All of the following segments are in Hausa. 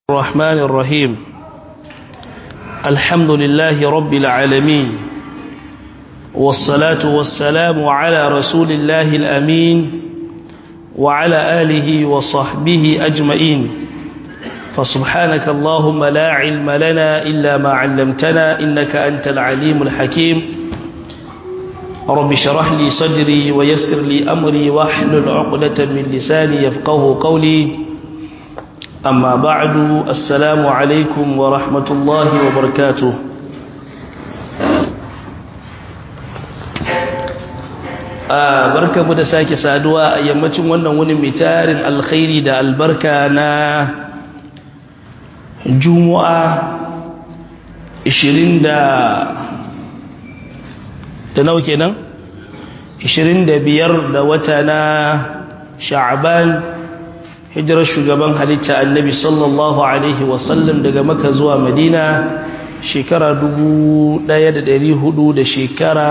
الرحمن الرحيم الحمد لله رب العالمين والصلاة والسلام على رسول الله الأمين وعلى آله وصحبه أجمعين فسبحانك اللهم لا علم لنا إلا ما علمتنا إنك أنت العليم الحكيم رب شرح لي صدري ويسر لي أمري واحلل عقدة من لساني يفقه قولي أما بعد السلام عليكم ورحمة الله وبركاته barka mu da sake saduwa a yammacin wannan wani mai tarin alkhairi da albarka na juma'a 20 da da nawa kenan 25 da wata na sha'aban hijirar shugaban halitta annabi sallallahu alaihi wasallam daga maka zuwa madina shekara 1400 da shekara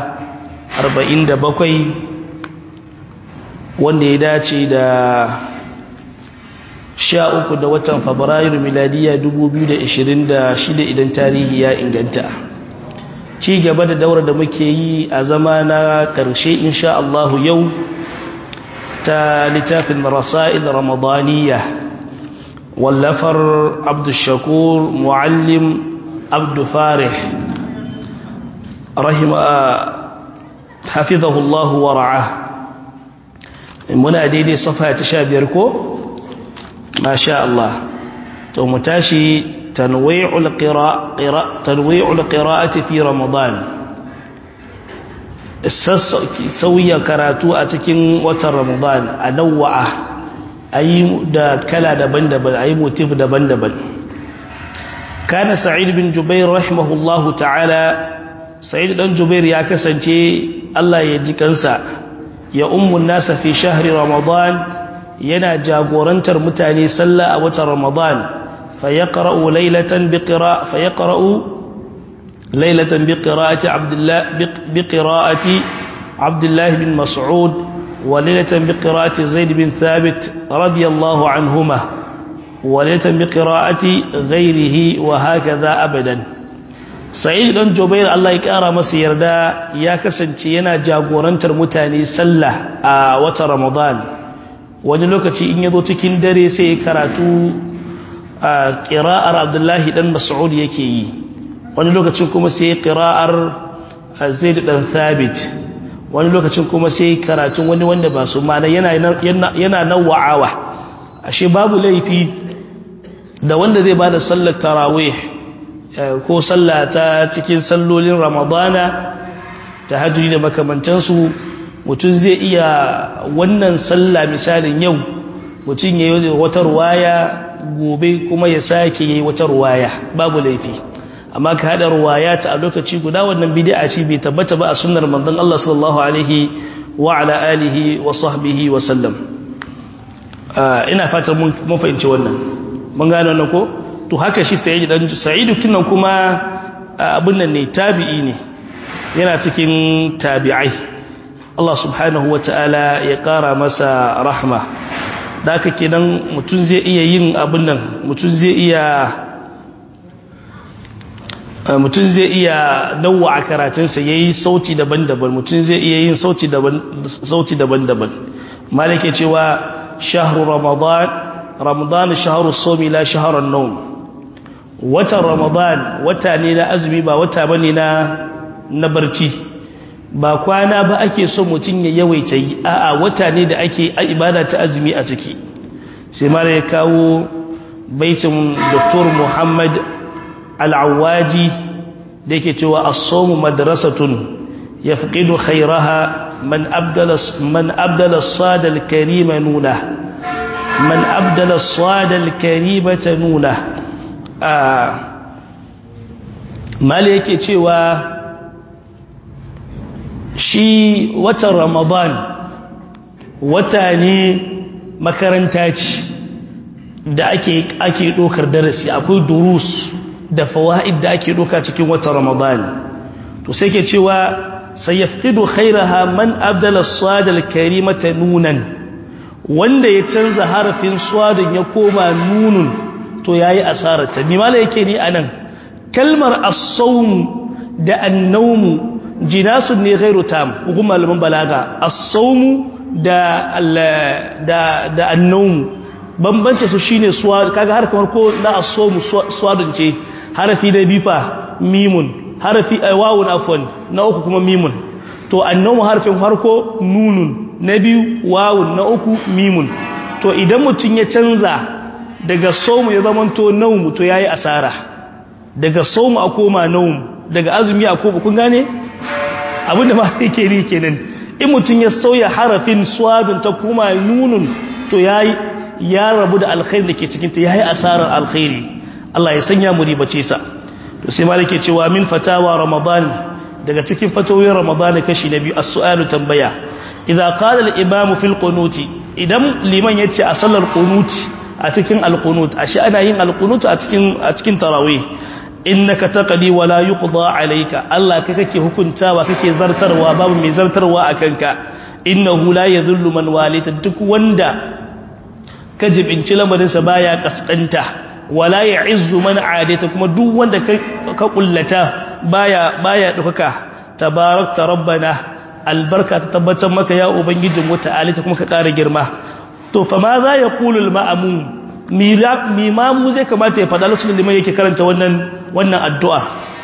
47 wanda ya dace da 13 da watan fabrairu miladiya 2026 idan tarihi ya inganta ci gaba da daura da muke yi a zama na ƙarshe insha Allahu yau ta littafin rasa'il ramadaniya wallafar abdushakur muallim abdu farih rahima hafizahullahu wa ra'a muna daidai safa ta sha biyar ko masha Allah to mu tashi tanwi'ul qira'a tanwi'ul qira'ati fi ramadan sauya karatu a cikin watan ramadan a nawa'a a yi da kala daban-daban a yi motif daban-daban kana sa'id bin jubair rahimahullahu ta'ala sa'id dan jubair ya kasance Allah ya ji kansa ya ummun nasa fi shahri ramadan yana jagorantar mutane sallah a watan ramadan fa yaqra'u laylatan bi qira'a fa yaqra'u ليلة بقراءة عبد الله بقراءة عبد الله بن مسعود وليلة بقراءة زيد بن ثابت رضي الله عنهما وليلة بقراءة غيره وهكذا أبدا سعيد بن جبير الله يكارى مسير دا يا كسنتينا جاغوران ترمتاني سلة وتر رمضان wani lokaci in yazo cikin dare sai karatu qira'ar Abdullahi dan Mas'ud yake yi wani lokacin kuma sai ƙira'ar zaid dan thabit wani lokacin kuma sai karatun wani wanda ba su mana yana nawa'awa ashe babu laifi da wanda zai bada sallar tarawih ko sallah ta cikin sallolin ramadana ta hajjuri da makamantansu mutum zai iya wannan sallah misalin yau mutum ya yi wata ruwaya gobe kuma ya sake yi wata ruwaya babu laifi amma ka haɗa ruwayata a lokaci guda wannan bid'a ce bai tabbata ba a sunnar manzon Allah sallallahu alaihi wa ala alihi wa sahbihi wa sallam ina fatan mun fahimci wannan mun gane wannan ko to haka shi sai dan sa'idu kinan kuma abin nan ne tabi'i ne yana cikin tabi'ai Allah subhanahu wa ta'ala ya ƙara masa rahma da haka kenan mutum zai iya yin abin nan mutum zai iya mutum zai iya dawa a karatunsa ya yi sauti daban-daban mutum zai iya yin sauti daban-daban malake cewa shahru ramadan ramadan shahru somi la shaharar naum watan ramadan wata ne na azumi ba wata ba ne na barci ba kwana ba ake so mutum ya yawaita yi a'a wata ne da ake ibada ta azumi a ciki sai mara ya kawo baitin dr muhammad al'awaji da yake cewa as-sawmu madrasatun yafqidu khayraha man abdala man abdala as-sada al-karima nuna man abdala as-sada al-karima nuna mali yake cewa shi watan ramadan wata ne makaranta ce da ake ake dokar darasi akwai durus da fawaid da ake doka cikin watan Ramadan to sai ke cewa sayafqidu khairaha man abdala as-sad al-karimata nunan wanda ya canza harafin swadin ya koma nunun to yayi asarar ta bi mala yake ni anan kalmar as-sawm da an-nawm jinasun ne ghairu tam hukum malaman balaga as-sawm da da da an-nawm bambance su shine suwa kaga har kamar ko na as-sawm suwadun ce harafi da bifa mimun harafi wawun afwan na uku kuma mimun to an-nawm harfin farko nunun na biyu wawun na uku mimun to idan mutum ya canza daga somu ya zamanto naumu to yayi asara daga somu a koma naumu daga azumi a koma kun gane abinda ma yake ni kenan in mutum ya sauya harafin swadun ta koma nunun to yayi ya rabu da alkhairi da ke cikin ta yayi asarar alkhairi Allah ya sanya mu ribace sa to sai malike cewa min fatawa ramadan daga cikin fatawoyin ramadan kashi na biyu as-su'alu tambaya idza qala al-imam fi al-qunut idan liman yace a sallar qunut a cikin al-qunut ashe ana yin al-qunut a cikin a cikin tarawih innaka taqdi wa la yuqda alayka Allah kai kake hukuntawa kake zartarwa babu mai zartarwa akanka innahu la yadhillu man walita duk wanda ka jibinci lamarin sa baya kaskanta wala ya'izzu man adita kuma duk wanda ka kullata baya baya dukaka tabarakta rabbana albarka ta tabbatar maka ya ubangijin wata alita kuma ka ƙara girma to fa ma za ya kulul ma'amu mimamu zai kamata ya faɗa lokacin da liman yake karanta wannan wannan addu'a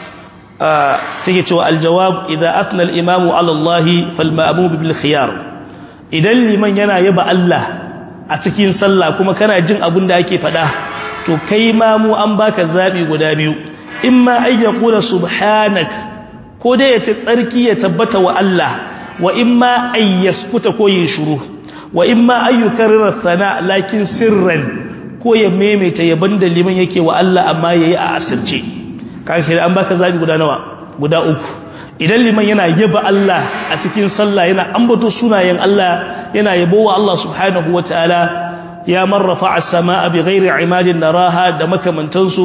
sai ya cewa aljawab idan atna al-imamu ala Allah fal ma'amu bil khiyar idan liman yana yaba Allah a cikin sallah kuma kana jin abin da ake faɗa to kai mamu an baka zabi guda biyu imma ayyakula subhanak ko dai ya ce tsarki ya tabbata wa Allah wa imma ay yaskuta ko yin shuru wa imma ayyukarrar sana lakin sirran ko ya maimaita yaban da liman yake wa Allah amma yayi a asirce kaga an baka zabi guda nawa guda uku idan liman yana yaba Allah a cikin sallah yana ambato sunayen Allah yana yabo wa Allah subhanahu wataala ya marrafa as-samaa bighairi imadin naraha da makamantansu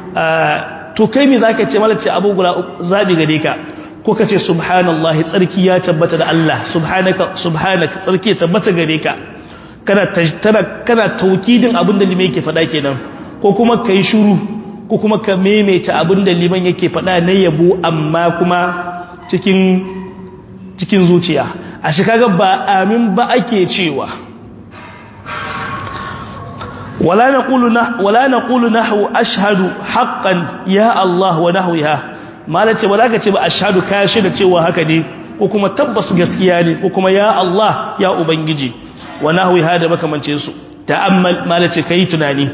to kai me zaka ce malace abu guda zabi gare ka ko ka ce subhanallahi tsarki ya tabbata da Allah subhanaka subhanaka tsarki ya tabbata gare ka kana tana kana taukidin abin da liman yake faɗa kenan ko kuma kai shiru ko kuma ka maimaita abin da liman yake faɗa na yabo amma kuma cikin cikin zuciya a shi kaga ba amin ba ake cewa ولا نقول نح ولا نقول نحو اشهد حقا يا الله ونحوها malace ba zaka ce ba ashhadu ka shaida cewa haka ne ko kuma tabbas gaskiya ne ko kuma ya Allah ya ubangiji wa nahwiha da makamancin su ta'ammal malace kai tunani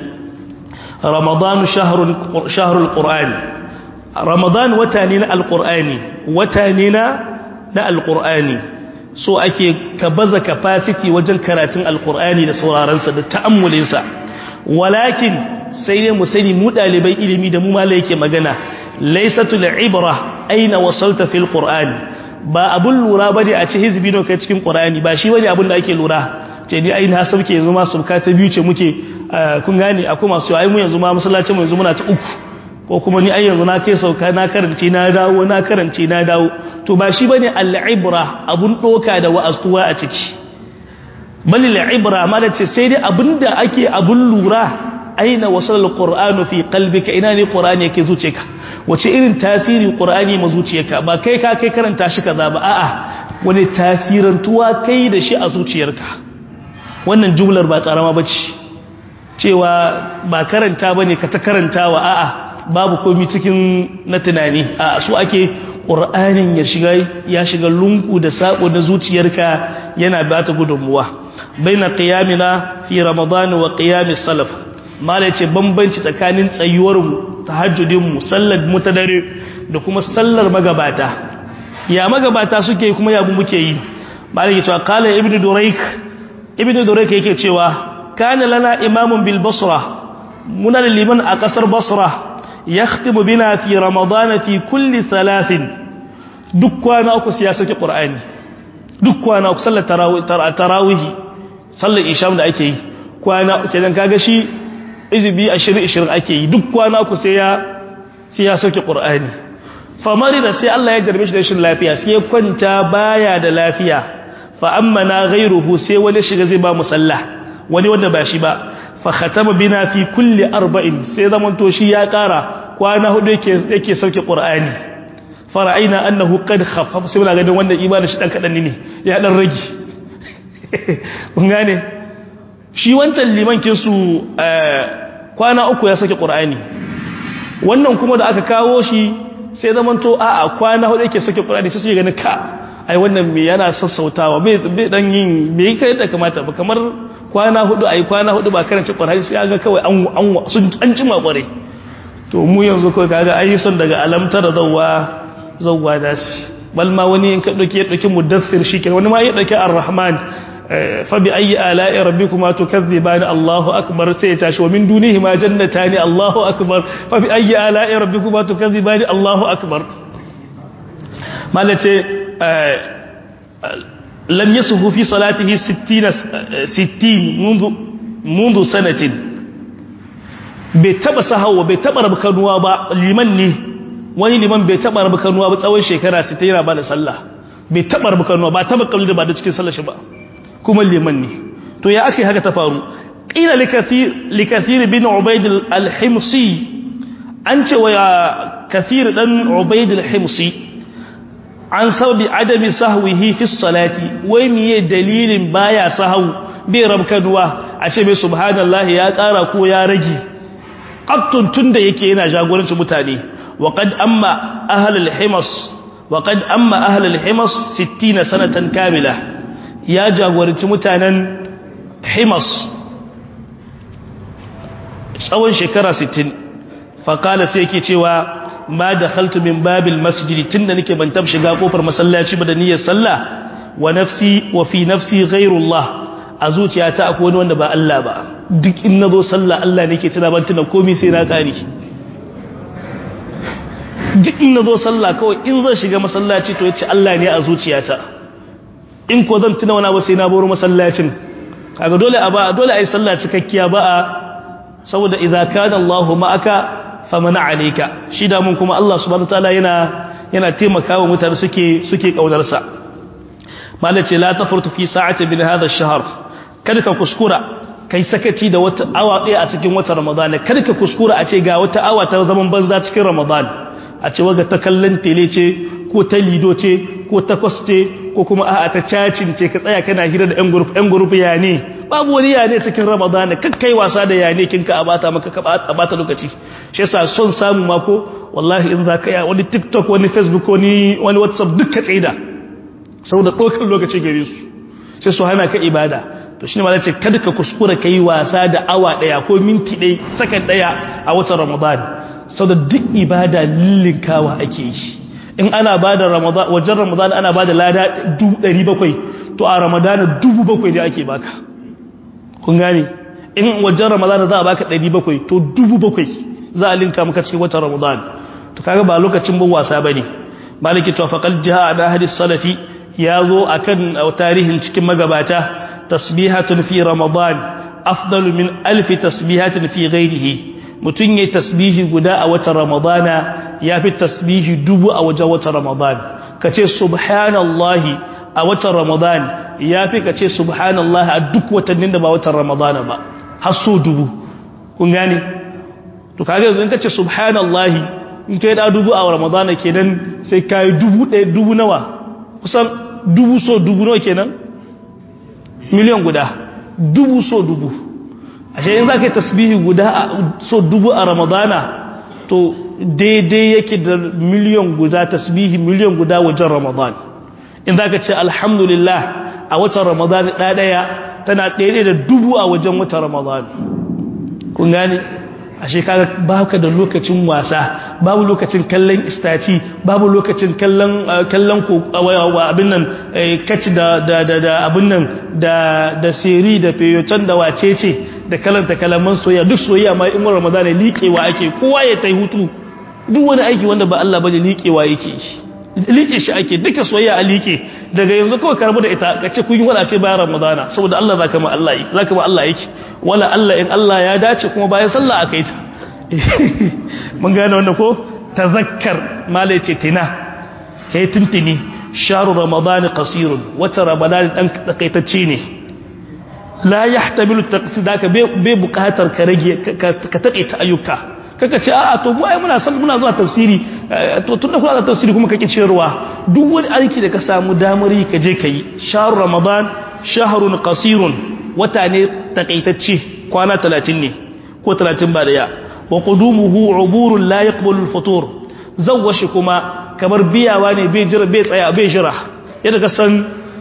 ramadan shahrun shahrul qur'an ramadan wata ne na alqur'ani wata ne na na alqur'ani so ake ka baza capacity wajen karatun alqur'ani da sauraron sa da ta'ammulin sa walakin sai dai mu sani mu dalibai ilimi da mu mala yake magana laysatul ibra aina wasalta fil qur'an ba abun lura bane a ce hizbi no kai cikin qur'ani ba shi bane abun da ake lura ce ni ai na sauke yanzu ma subka ta biyu ce muke kun gane akwai masu ai mu yanzu ma masallacin mu yanzu muna ta uku ko kuma ni ai yanzu na kai sauka na karance na dawo na karance na dawo to ba shi bane al-ibra abun doka da wa'astuwa a ciki bal al-ibra ma da ce sai dai abinda ake abun lura aina wasal al-qur'anu fi qalbika ina ne qur'ani yake zuciyarka wace irin tasiri qur'ani ma zuciyarka ba kai ka kai karanta shi kaza ba a'a wani tasirantuwa kai da shi a zuciyarka wannan jumlar ba karama bace cewa ba karanta bane ka ta karantawa a'a babu komai cikin na tunani a su ake qur'anin ya shiga ya shiga lungu da sako da zuciyarka yana ba ta gudunmuwa baina qiyamina fi ramadan wa qiyamis salaf mala yace bambanci tsakanin tsayuwar mu tahajjudin mu sallar mu ta dare da kuma sallar magabata ya magabata suke kuma ya mu muke yi mala yace qala ibnu durayk ibnu durayk yake cewa kana lana imamun bil basra muna da liman a kasar basra yakhtimu bina fi ramadan fi kulli thalathin duk kwana uku sai ya saki qur'ani duk kwana uku sallar tarawih sallar isham da ake yi kwana kenan kaga shi izibi 20 20 ake yi duk kwana uku sai ya sai ya saki qur'ani famari da sai Allah ya jarbe shi da shin lafiya sai ya kwanta baya da lafiya fa amma na ghairuhu sai wani shiga zai ba musalla wani wanda ba shi ba fa khatama bina fi kulli arba'in sai zaman to shi ya kara kwana hudu yake yake sauke qur'ani fara'aina annahu qad khaffafa sai muna ganin wannan imanin shi dan kadan ne ya dan rage kun gane shi wancan liman kin su kwana uku ya sauke qur'ani wannan kuma da aka kawo shi sai zaman to a'a kwana hudu yake sauke qur'ani sai su ganin ka ai wannan me yana sassautawa bai dan yin me kai da kamata ba kamar kwana hudu ai kwana hudu ba karanta qur'ani sai ga kawai an an sun an jima kware to mu yanzu kawai kaga ai son daga alamtar zawwa zawwa dasi bal ma wani in ka dauke ya dauki mudaththir shikenan wani ma ya dauki ar-rahman fa bi ayi ala'i rabbikuma tukazziban Allahu akbar sai tashi wa min dunihi ma jannatani Allahu akbar fa bi ayi ala'i rabbikuma tukazziban Allahu akbar malace lam yasuhu fi salatihi 60 60 منذ منذ سنه bai taba sahawa bai taba rabu kanuwa ba liman ne wani liman bai taba rabu kanuwa ba tsawon shekara 60 yana ba da sallah bai taba rabu kanuwa ba taba kalli da ba da cikin sallar shi ba kuma liman ne to ya aka haka ta faru qila likathir likathir bin ubayd al-himsi an ce wa kathir dan ubayd al-himsi an sababi adami sahwihi fi salati wai miye dalilin baya sahau bai rabkanuwa a ce mai subhanallahi ya kara ko ya rage qattun tunda yake yana jagoranci mutane wa qad amma ahlul himas wa qad amma ahlul himas 60 sanatan kamila ya jagoranci mutanen himas tsawon shekara 60 faqala sai yake cewa ma dakhaltu min babil masjid tunda nake ban tab shiga kofar masallaci ba da niyyar sallah wa nafsi wa fi nafsi ghayrullah a zuciyata akwai wani wanda ba Allah ba duk in nazo sallah Allah nake tuna ban tuna komai sai na kare duk in nazo sallah kawai in zan shiga masallaci to yace Allah ne a zuciyata in ko zan tuna wani abu sai na baro masallacin kaga dole a ba dole ai sallah cikakkiya ba a saboda idza kana Allahu ma'aka famana alayka shi da mun kuma Allah subhanahu wataala yana yana taimakawa mutane suke suke kaunar sa malace la tafurtu fi sa'ati min hadha ash-shahr kada ka kuskura kai sakaci da wata awa ɗaya a cikin watan Ramadan kada ka kuskura a ce ga wata awa ta zaman banza cikin Ramadan a ce waga ta kallon tele ce ko ta lido ce ko ta kwaste ko kuma a'a ta cacin ce ka tsaya kana hira da 'yan group 'yan group ya ne babu wani ya ne cikin ramadana kan kai wasa da ya ne kin ka abata maka ka abata lokaci shi yasa son samu mako wallahi in za ka ya wani tiktok wani facebook wani wani whatsapp duk ka tsaida saboda ɗaukar lokaci gare su sai su hana ka ibada to shine malai ce kada ka kuskura kai wasa da awa daya ko minti ɗaya sakan daya a watan ramadan saboda duk ibada lillinkawa ake yi in ana ba da wajen ramadan ana ba da lada 700 to a ramadana 700 ne ake baka kun gane in wajen ramadan za a baka 700 to 700 za a linka maka cikin watan ramadan to kaga ba lokacin bin wasa bane maliki to faqal jaa da hadis salafi ya zo akan tarihin cikin magabata tasbihatun fi ramadan afdalu min alf tasbihatin fi ghairihi mutun yayi tasbihi guda a watan ramadana yafi tasbihi dubu a wajen watan ramadan kace subhanallahi a watan ramadan yafi kace subhanallahi a duk watannin da ba watan ramadana ba har so dubu kun gane to kage yanzu in kace subhanallahi in kai da dubu a ramadana kenan sai kai dubu ɗaya dubu nawa kusan dubu so dubu nawa kenan miliyan guda dubu so dubu ashe in za ka yi tasbihi guda so dubu a ramadana to daidai yake da miliyan guda tasbihi miliyan guda wajen ramadan in za ka ce alhamdulillah a watan ramadan ɗaya tana ɗaya da dubu a wajen watan ramadan kun gane ashe kaga baka da lokacin wasa babu lokacin kallon istaci babu lokacin kallon kallon ko abin nan kaci da da da abin nan da da seri da feyoton da wacece da kalanta kalaman soyayya duk soyayya ma in Ramadan ne liƙewa ake kowa ya tai hutu duk wani aiki wanda ba Allah bane liƙewa yake liƙe shi ake duka soyayya a liƙe daga yanzu kawai karbu da ita kace kun yi wala sai bayan Ramadan saboda Allah zaka ma Allah yake zaka ma Allah yake wala Allah in Allah ya dace kuma bayan sallah akai ta mun gane wannan ko tazakkar malai ce tina kai tuntuni sharu ramadan qasirun wata ramadan dan takaitacce ne la yahtamilu taqsid da ka bai bukatar ka rage ka taƙaita ayyuka kaka ce a'a to mu ai muna san muna zuwa tafsiri to tunda kuna da tafsiri kuma kake ciyarwa duk wani aiki da ka samu damar yi ka je kai shahru ramadan shahrun qasirun wata ne takaitacce kwana 30 ne ko 30 ba daya wa qudumuhu uburun la yaqbalu al-futur zawwashi kuma kamar biyawa ne bai jira bai tsaya bai jira yadda ka san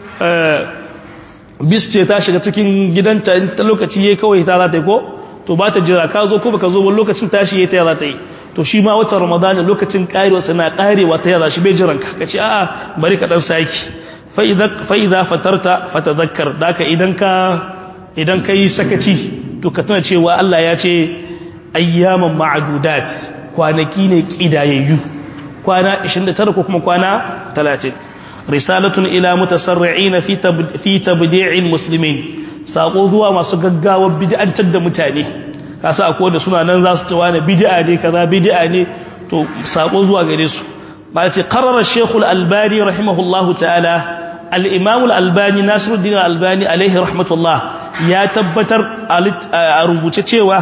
bisce ta shiga cikin gidanta ta lokaci yayi kawai ta za ta yi ko to ba ta jira ka zo ko baka zo ba lokacin tashi yayi ta za ta yi to shi ma watan ramadan lokacin karewa sana karewa ta yaza shi bai jiran ka kace a'a bari ka dan saki fa idza fa idza fatarta fatadhakkar daka idan ka idan kai sakaci to ka tuna cewa Allah ya ce ayyaman ma'dudat kwanaki ne kidayayyu kwana 29 ko kuma kwana 30 risalatun ila mutasarri'ina fi fi tabdi'il muslimin sako zuwa masu gaggawar bid'antar da mutane kasa akwai da suna nan za su cewa ne bid'a ne kaza bid'a ne to sako zuwa gare su ba ce qarrara shaykh al-albani rahimahullahu ta'ala al-imam al-albani nasiruddin al-albani alaihi rahmatullah ya tabbatar a rubuce cewa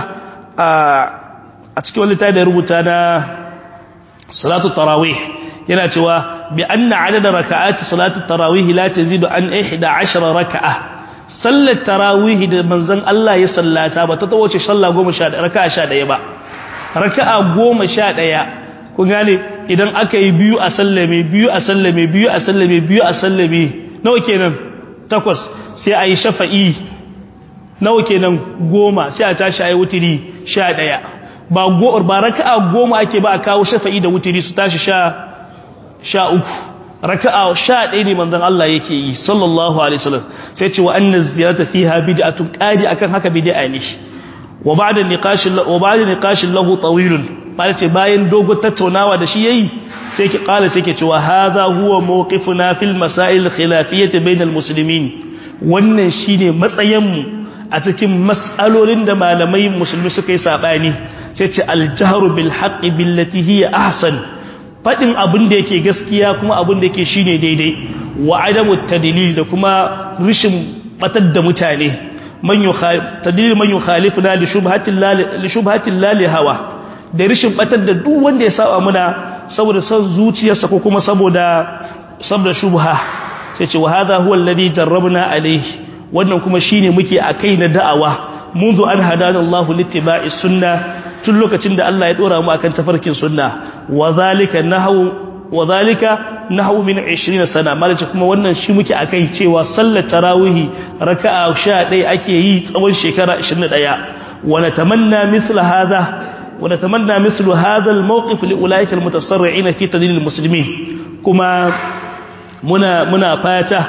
a cikin wani da rubuta na salatu tarawih yana cewa bi anna adada raka'ati salatu tarawih la tazidu an 11 raka'a sallar tarawih da manzon Allah ya sallata ba ta tawace sallah 11 raka'a 11 ba raka'a 11 kun gane idan aka yi biyu a sallame biyu a sallame biyu a sallame biyu a sallame nawa kenan takwas sai a yi shafa'i nawa kenan goma sai a tashi a yi wutiri sha ɗaya ba go'ar ba raka'a goma ake ba a kawo shafa'i da wutiri su tashi sha sha uku raka'a sha ɗaya ne manzon Allah yake yi sallallahu alaihi wasallam sai ce wa anna ziyarata fiha bid'atun qadi akan haka bid'a ne wa ba'da niqash wa ba'da niqash lahu tawilun ba ce bayan dogo tattaunawa da shi yayi sai ki kala sai ke cewa hadha huwa mawqifuna fil masail khilafiyyah bainal muslimin wannan shine matsayin mu a cikin mas'alolin da malamai musulmi suka yi sabani sai ce al-jahru bil haqqi billati hiya ahsan fadin abin da yake gaskiya kuma abin da yake shine daidai wa adamu tadlil da kuma rishin batar da mutane man tadlil man yukhalifuna li shubhatin la li shubhatin la li hawa da rishin batar da duk wanda ya saba muna saboda son zuciyarsa ko kuma saboda saboda shubha sai ce wa hadha huwa alladhi jarrabna alayhi wannan kuma shine muke akai na da'awa منذ an hadana Allah littiba'i sunna tun lokacin da Allah ya dora mu akan tafarkin sunna wa zalika nahwu wa zalika nahwu min 20 sana malaci kuma wannan shi muke akai cewa sallar tarawih raka'a 11 ake yi tsawon shekara 21 wa natamanna mithla hadha ونتمنى مثل هذا الموقف لأولئك المتصرعين في تدين المسلمين كما منا منا فاتا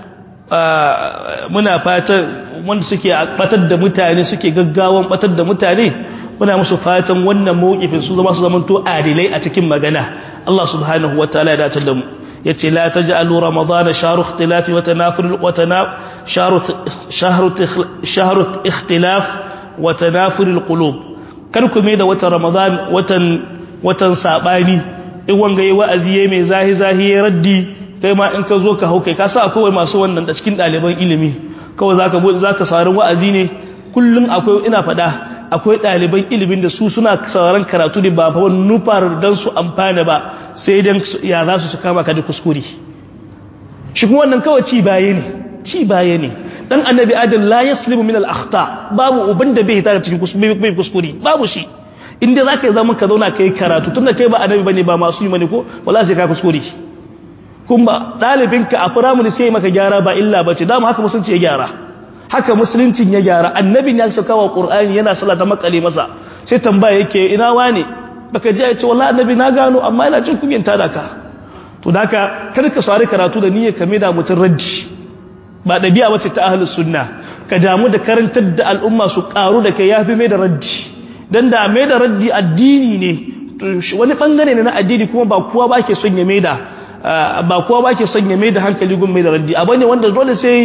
muna fatan wanda suke batar da mutane suke gaggawan batar da mutane muna musu fatan wannan mawqifin su zama su zamanto adilai a cikin magana Allah subhanahu wataala ya dace da mu yace la taj'alu ramadana shahru ikhtilafi wa tanafur wa tanaf shahru shahru shahru ikhtilaf wa tanafur alqulub kar ku mai da watan ramadan watan watan sabani in wanga yayi wa'azi yayi mai zahi zahi ya raddi kai ma in ka zo ka hauke ka sa akwai masu wannan da cikin ɗaliban ilimi kawai zaka zaka sauraron wa'azi ne kullum akwai ina faɗa akwai ɗaliban ilimin da su suna sauraron karatu ne ba fa nufar dan su amfana ba sai dan ya za su kama ka da kuskure shi kuma wannan kawai ci baye ne ci baye ne dan annabi adam la yaslimu min al akhta babu uban da bai tare cikin kuskure babu shi inda zaka yi zaman ka zauna kai karatu tunda kai ba annabi bane ba masu yi bane ko wala sai ka kuskure kuma ɗalibinka a firamuni sai maka gyara ba illa ba ce dama haka musulunci ya gyara haka musuluncin ya gyara annabin ya sauka wa ƙur'ani yana sallah ta makale masa sai tambaya yake ina wane baka ji ya ce wallahi annabi na gano amma ina jin kunyan tada ka to da haka kar ka sari karatu da niyyar ka da mutun raddi ba dabi'a bace ta ahlus sunna ka damu da karantar da al'umma su karu da kai yafi mai da raddi dan da mai da raddi addini ne wani bangare ne na addini kuma ba kowa ba ke son ya mai da ba kowa ba ke son ya mai da hankali gun mai da raddi abu ne wanda dole sai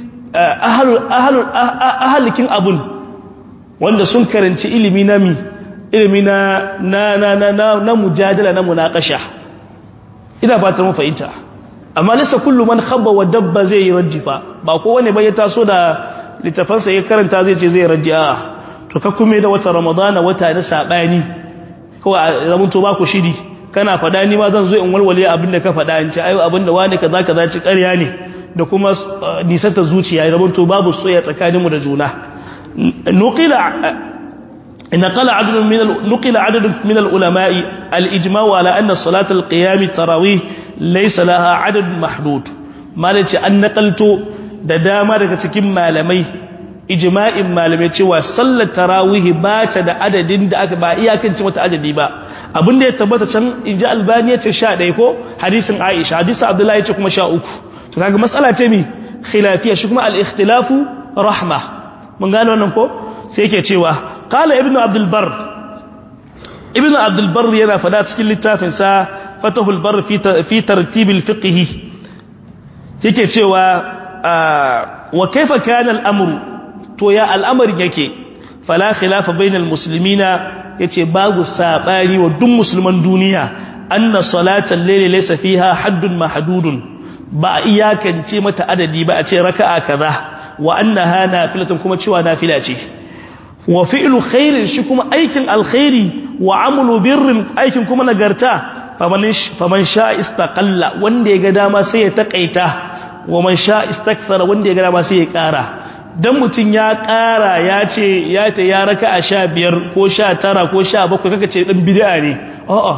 ahalikin abun wanda sun karanci ilimi na mi ilimi na na na na na, na mujadala na munakasha ina ba ta mu fahimta amma lissa kullu man khabba wa dabba zai yi raddi fa ba kowane ba ya taso da littafansa ya karanta zai ce zai raji'a to ka kuma da wata ramadana wata na sabani kawai zaman to ba ku shiri kana fada ni ma zan zo in walwale abinda ka fada in ce ayo abinda wani kaza kaza ci ƙarya ne da kuma nisanta zuciya zaman to babu soyayya tsakaninmu da juna nuqila نقل عدد من نقل عدد من العلماء الإجماع على أن صلاة القيام التراويح ليس لها عدد محدود ما نتي أن نقلت da dama daga cikin malamai ijma'in malamai cewa sallar tarawih ba ta da adadin da aka ba iyakance mata adadi ba abinda ya tabbata can inji albani ya ce 11 ko hadisin aisha hadisin abdullahi ya ce kuma 13 to kaga matsala ce mi khilafiya shi kuma al-ikhtilafu rahma mun gane wannan ko sai yake cewa qala ibnu abdul bar ibnu abdul bar yana fada cikin littafin sa fatahul bar fi fi tartib al-fiqh yake cewa wa kaifa kana al-amru to ya al'amarin yake fala khilafa bainal muslimina yace babu sabani wa duk musulman duniya anna salatal layli laysa fiha haddun mahdudun ba iyakance mata adadi ba a ce raka'a kaza wa annaha nafilatun kuma cewa nafila ce wa fi'lu khairin shi kuma aikin alkhairi wa amalu birrin aikin kuma nagarta faman faman sha istaqalla wanda ya ga dama sai ya takaita wa man sha istakthara wanda ya ga dama sai ya kara dan mutum ya ƙara ya ce ya ta ya raka a sha biyar ko sha tara ko sha bakwai kaka ce ɗan bid'a ne a'a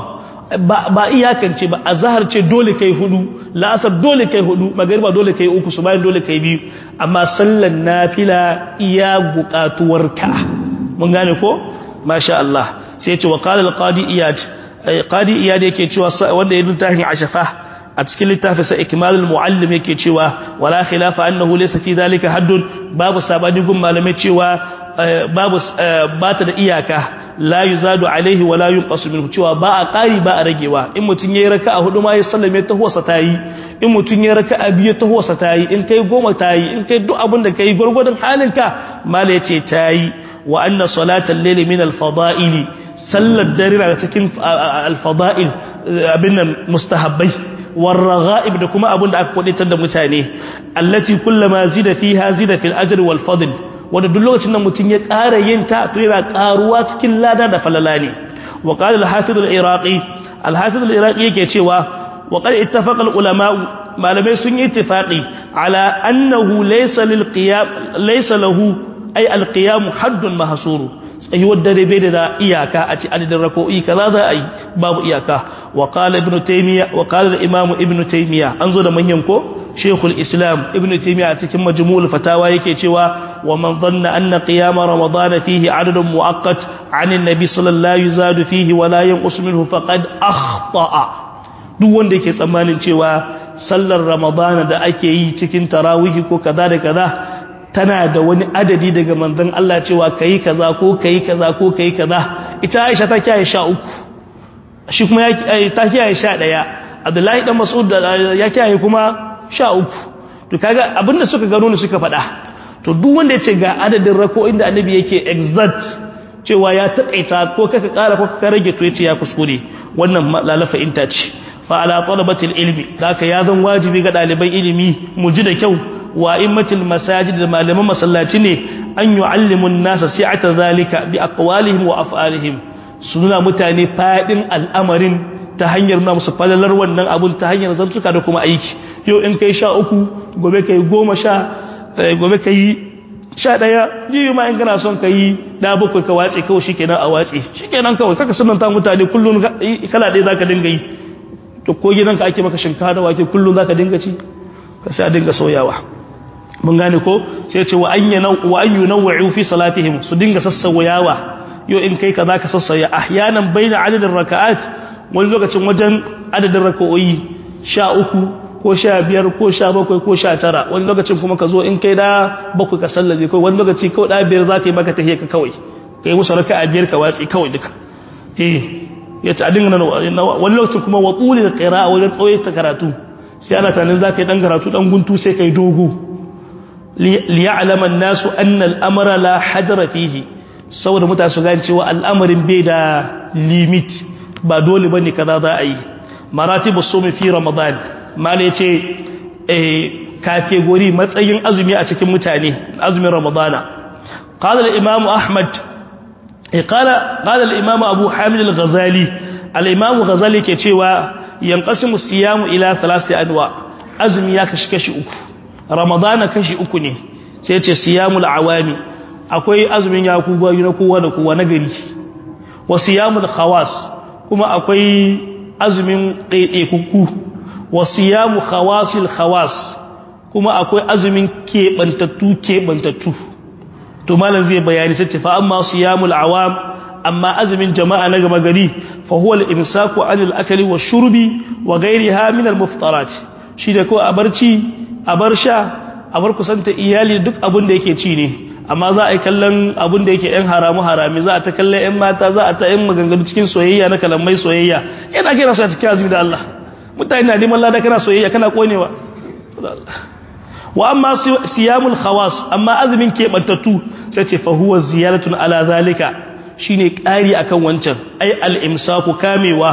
ba iyakance ba a zahar ce dole kai hudu la'asar dole kai hudu magariba dole kai uku su bayan dole kai biyu amma sallan nafila iya buƙatuwarka mun gane ko masha Allah sai ya ce wa qala al-qadi iyad qadi iyad yake cewa wanda ya littafin ashafa a cikin littafin sa ikmalul muallim yake cewa wala khilafa annahu laysa fi dhalika haddun babu sabani gun malamai cewa babu bata da iyaka la yuzadu alaihi wala yunqasu minhu cewa ba a ƙari ba a ragewa in mutun yayi raka'a hudu ma ya sallame ta huwa tayi in mutun yayi raka'a biyu ta huwa tayi in kai goma tayi in kai duk abin da kai gurgurdan halinka mala yace tayi wa anna salatal layli min al-fada'ili sallar dare daga cikin al-fada'il abin nan mustahabbai والرغائب da kuma abin da aka kwaditar da mutane allati kullama zida fiha zida fil ajr wal fadl wanda duk lokacin da mutun ya ƙara yin ta to yana ƙaruwa cikin lada da falala ne wa qala al hafiz al iraqi al hafiz al iraqi yake cewa wa qad ittafaqa al ulama malamai sun yi ittifaqi ala annahu laysa lil qiyam laysa lahu ay al qiyam haddun mahsuru tsayuwar dare bai da iyaka a ci adadin rako'i kaza za a yi babu iyaka wa qala ibnu taymiya wa qala imam ibnu taymiya an zo da manyan ko shaykhul islam ibnu taymiya a cikin majmu'ul fatawa yake cewa wa man dhanna anna qiyam ramadan fihi adadun muaqqat 'an an-nabi sallallahu yuzadu fihi wa la yanqus minhu faqad akhta'a duk wanda yake tsammanin cewa sallar ramadan da ake yi cikin tarawih ko kaza da kaza tana da wani adadi daga manzon Allah cewa kai kaza ko kai kaza ko kai kaza ita Aisha ta kiyaye sha uku shi kuma ta kiyaye sha ɗaya Abdullahi dan Mas'ud ya kiyaye kuma sha uku to kaga abinda suka gano ne suka faɗa to duk wanda yace ga adadin rako inda annabi yake exact cewa ya takaita ko kaka ƙara ko kaka rage to yace ya kuskure wannan lalafa inta ce fa ala talabatil ilmi haka ya zan wajibi ga ɗaliban ilimi mu ji da kyau wa immatil masajid da malaman masallaci ne an yu'allimu an-nasa si'ata zalika bi aqwalihim wa af'alihim suna mutane fadin al'amarin ta hanyar na musu falalar wannan abun ta hanyar zantuka da kuma aiki yau in kai sha uku gobe kai goma sha gobe kai sha ɗaya jibi ma in kana son ka yi da bakwai ka wace kawai shikenan a wace shikenan kawai kaka sunanta mutane kullum kala ɗaya zaka dinga yi to ko gidanka ake maka shinkafa da wake kullum zaka dinga ci ka sai a dinga soyawa mun gane ko sai ce wa an yana wa an yunawwu fi salatihim su dinga sassawayawa yo in kai kaza ka sassaya ahyanan baina adadin raka'at wani lokacin wajen adadin raka'o'i 13 ko 15 ko 17 ko 19 wani lokacin kuma ka zo in kai da bakwai ka sallaje kai wani lokaci kawai da biyar zaka yi maka tahiyya ka kawai kai musu raka'a biyar ka watsi kawai duka eh yace a dinga nan wani lokacin kuma wa qulil qira'a wajen tsawaita karatu sai ana tunanin zaka yi dan karatu dan guntu sai kai dogo liya'lama an-nasu anna al-amra la hajra fihi saboda mutane su gane cewa al'amarin bai da limit ba dole bane kaza za a yi maratibu sumi fi ramadan mala yace eh kategori matsayin azumi a cikin mutane azumin ramadana qala al-imam ahmad qala qala al-imam abu hamid al-ghazali al-imam ghazali ke cewa yanqasimu siyamu ila thalathati anwa azumi ya kashi kashi uku ramadana kashi uku ne sai ce siyamul awami akwai azumin ya kuwa na kowa da kowa na gari wa siyamul khawas kuma akwai azumin ɗaiɗaikukku wa siyamu khawasil khawas kuma akwai azumin keɓantattu keɓantattu to malam zai bayani sai fa amma siyamul awam amma azumin jama'a na gama gari fa huwa al-imsaku 'anil akli wash-shurbi wa ghayriha min al-muftarat shi da ko a barci a bar sha a bar kusanta iyali duk abin da yake ci ne amma za a yi kallon abin da yake yan haramu harami za a ta kallon yan mata za a ta yan maganganu cikin soyayya na kalamai soyayya yana kira su a cikin azumi da Allah mutane na neman lada kana soyayya kana konewa wa amma siyamul khawas amma azumin keɓantattu sai ce fa huwa ziyaratun ala zalika shine ƙari akan wancan ai al-imsaku kamewa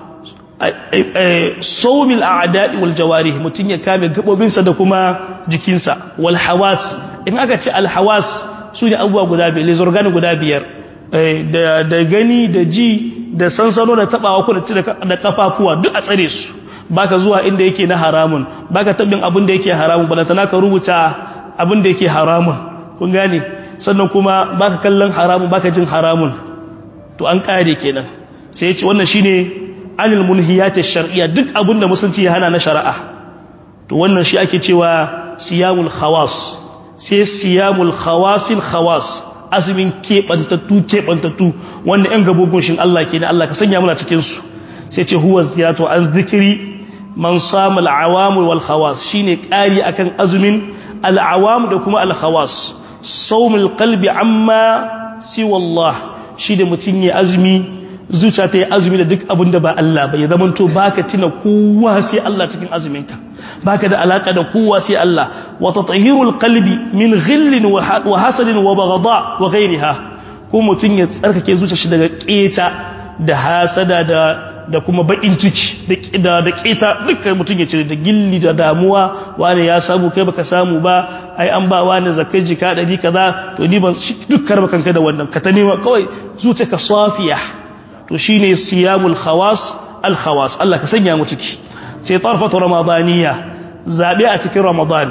saumil a'da'i wal jawarih mutun ya kame gabobinsa da kuma jikinsa wal hawas in aka ce al hawas su ne abubuwa guda biyar les organes guda biyar da gani da ji da sansano da tabawa ko da kafafuwa duk a tsare su baka zuwa inda yake na haramun baka tabin abin da yake haramun balantana ka rubuta abin da yake haramun kun gane sannan kuma baka kallon haramun baka jin haramun to an kare kenan sai ya ce wannan shine anil munhiyat ash-shar'iyya duk abinda musulunci ya hana na shari'a to wannan shi ake cewa siyamul khawas sai siyamul khawasil khawas azumin kebantattu kebantattu wanda yan gabogun shin Allah kenan Allah ka sanya muna cikin su sai ce huwa ziyatu an zikri man sama al-awam wal khawas shine kari akan azumin al-awam da kuma al-khawas sawmul qalbi amma siwa Allah shi da mutun ya azumi zuciya ta yi azumi da duk abin da ba Allah ba ya zama to baka tina kowa sai Allah cikin azuminka baka da alaka da kowa sai Allah wa tatahirul qalbi min ghillin wa hasadin wa baghda wa ghayriha ko mutun ya tsarkake zuciyar shi daga keta da hasada da da kuma bakin ciki da da keta dukkan mutun ya cire da gilli da damuwa wani ya samu kai baka samu ba ai an ba wani zakai jika dari kaza to ni ban dukkan bakanka da wannan ka ta nema kawai zuciyarka safiya to shine siyamul khawas al khawas Allah ka sanya mu ciki sai tarfatu ramadaniya zabe a cikin ramadan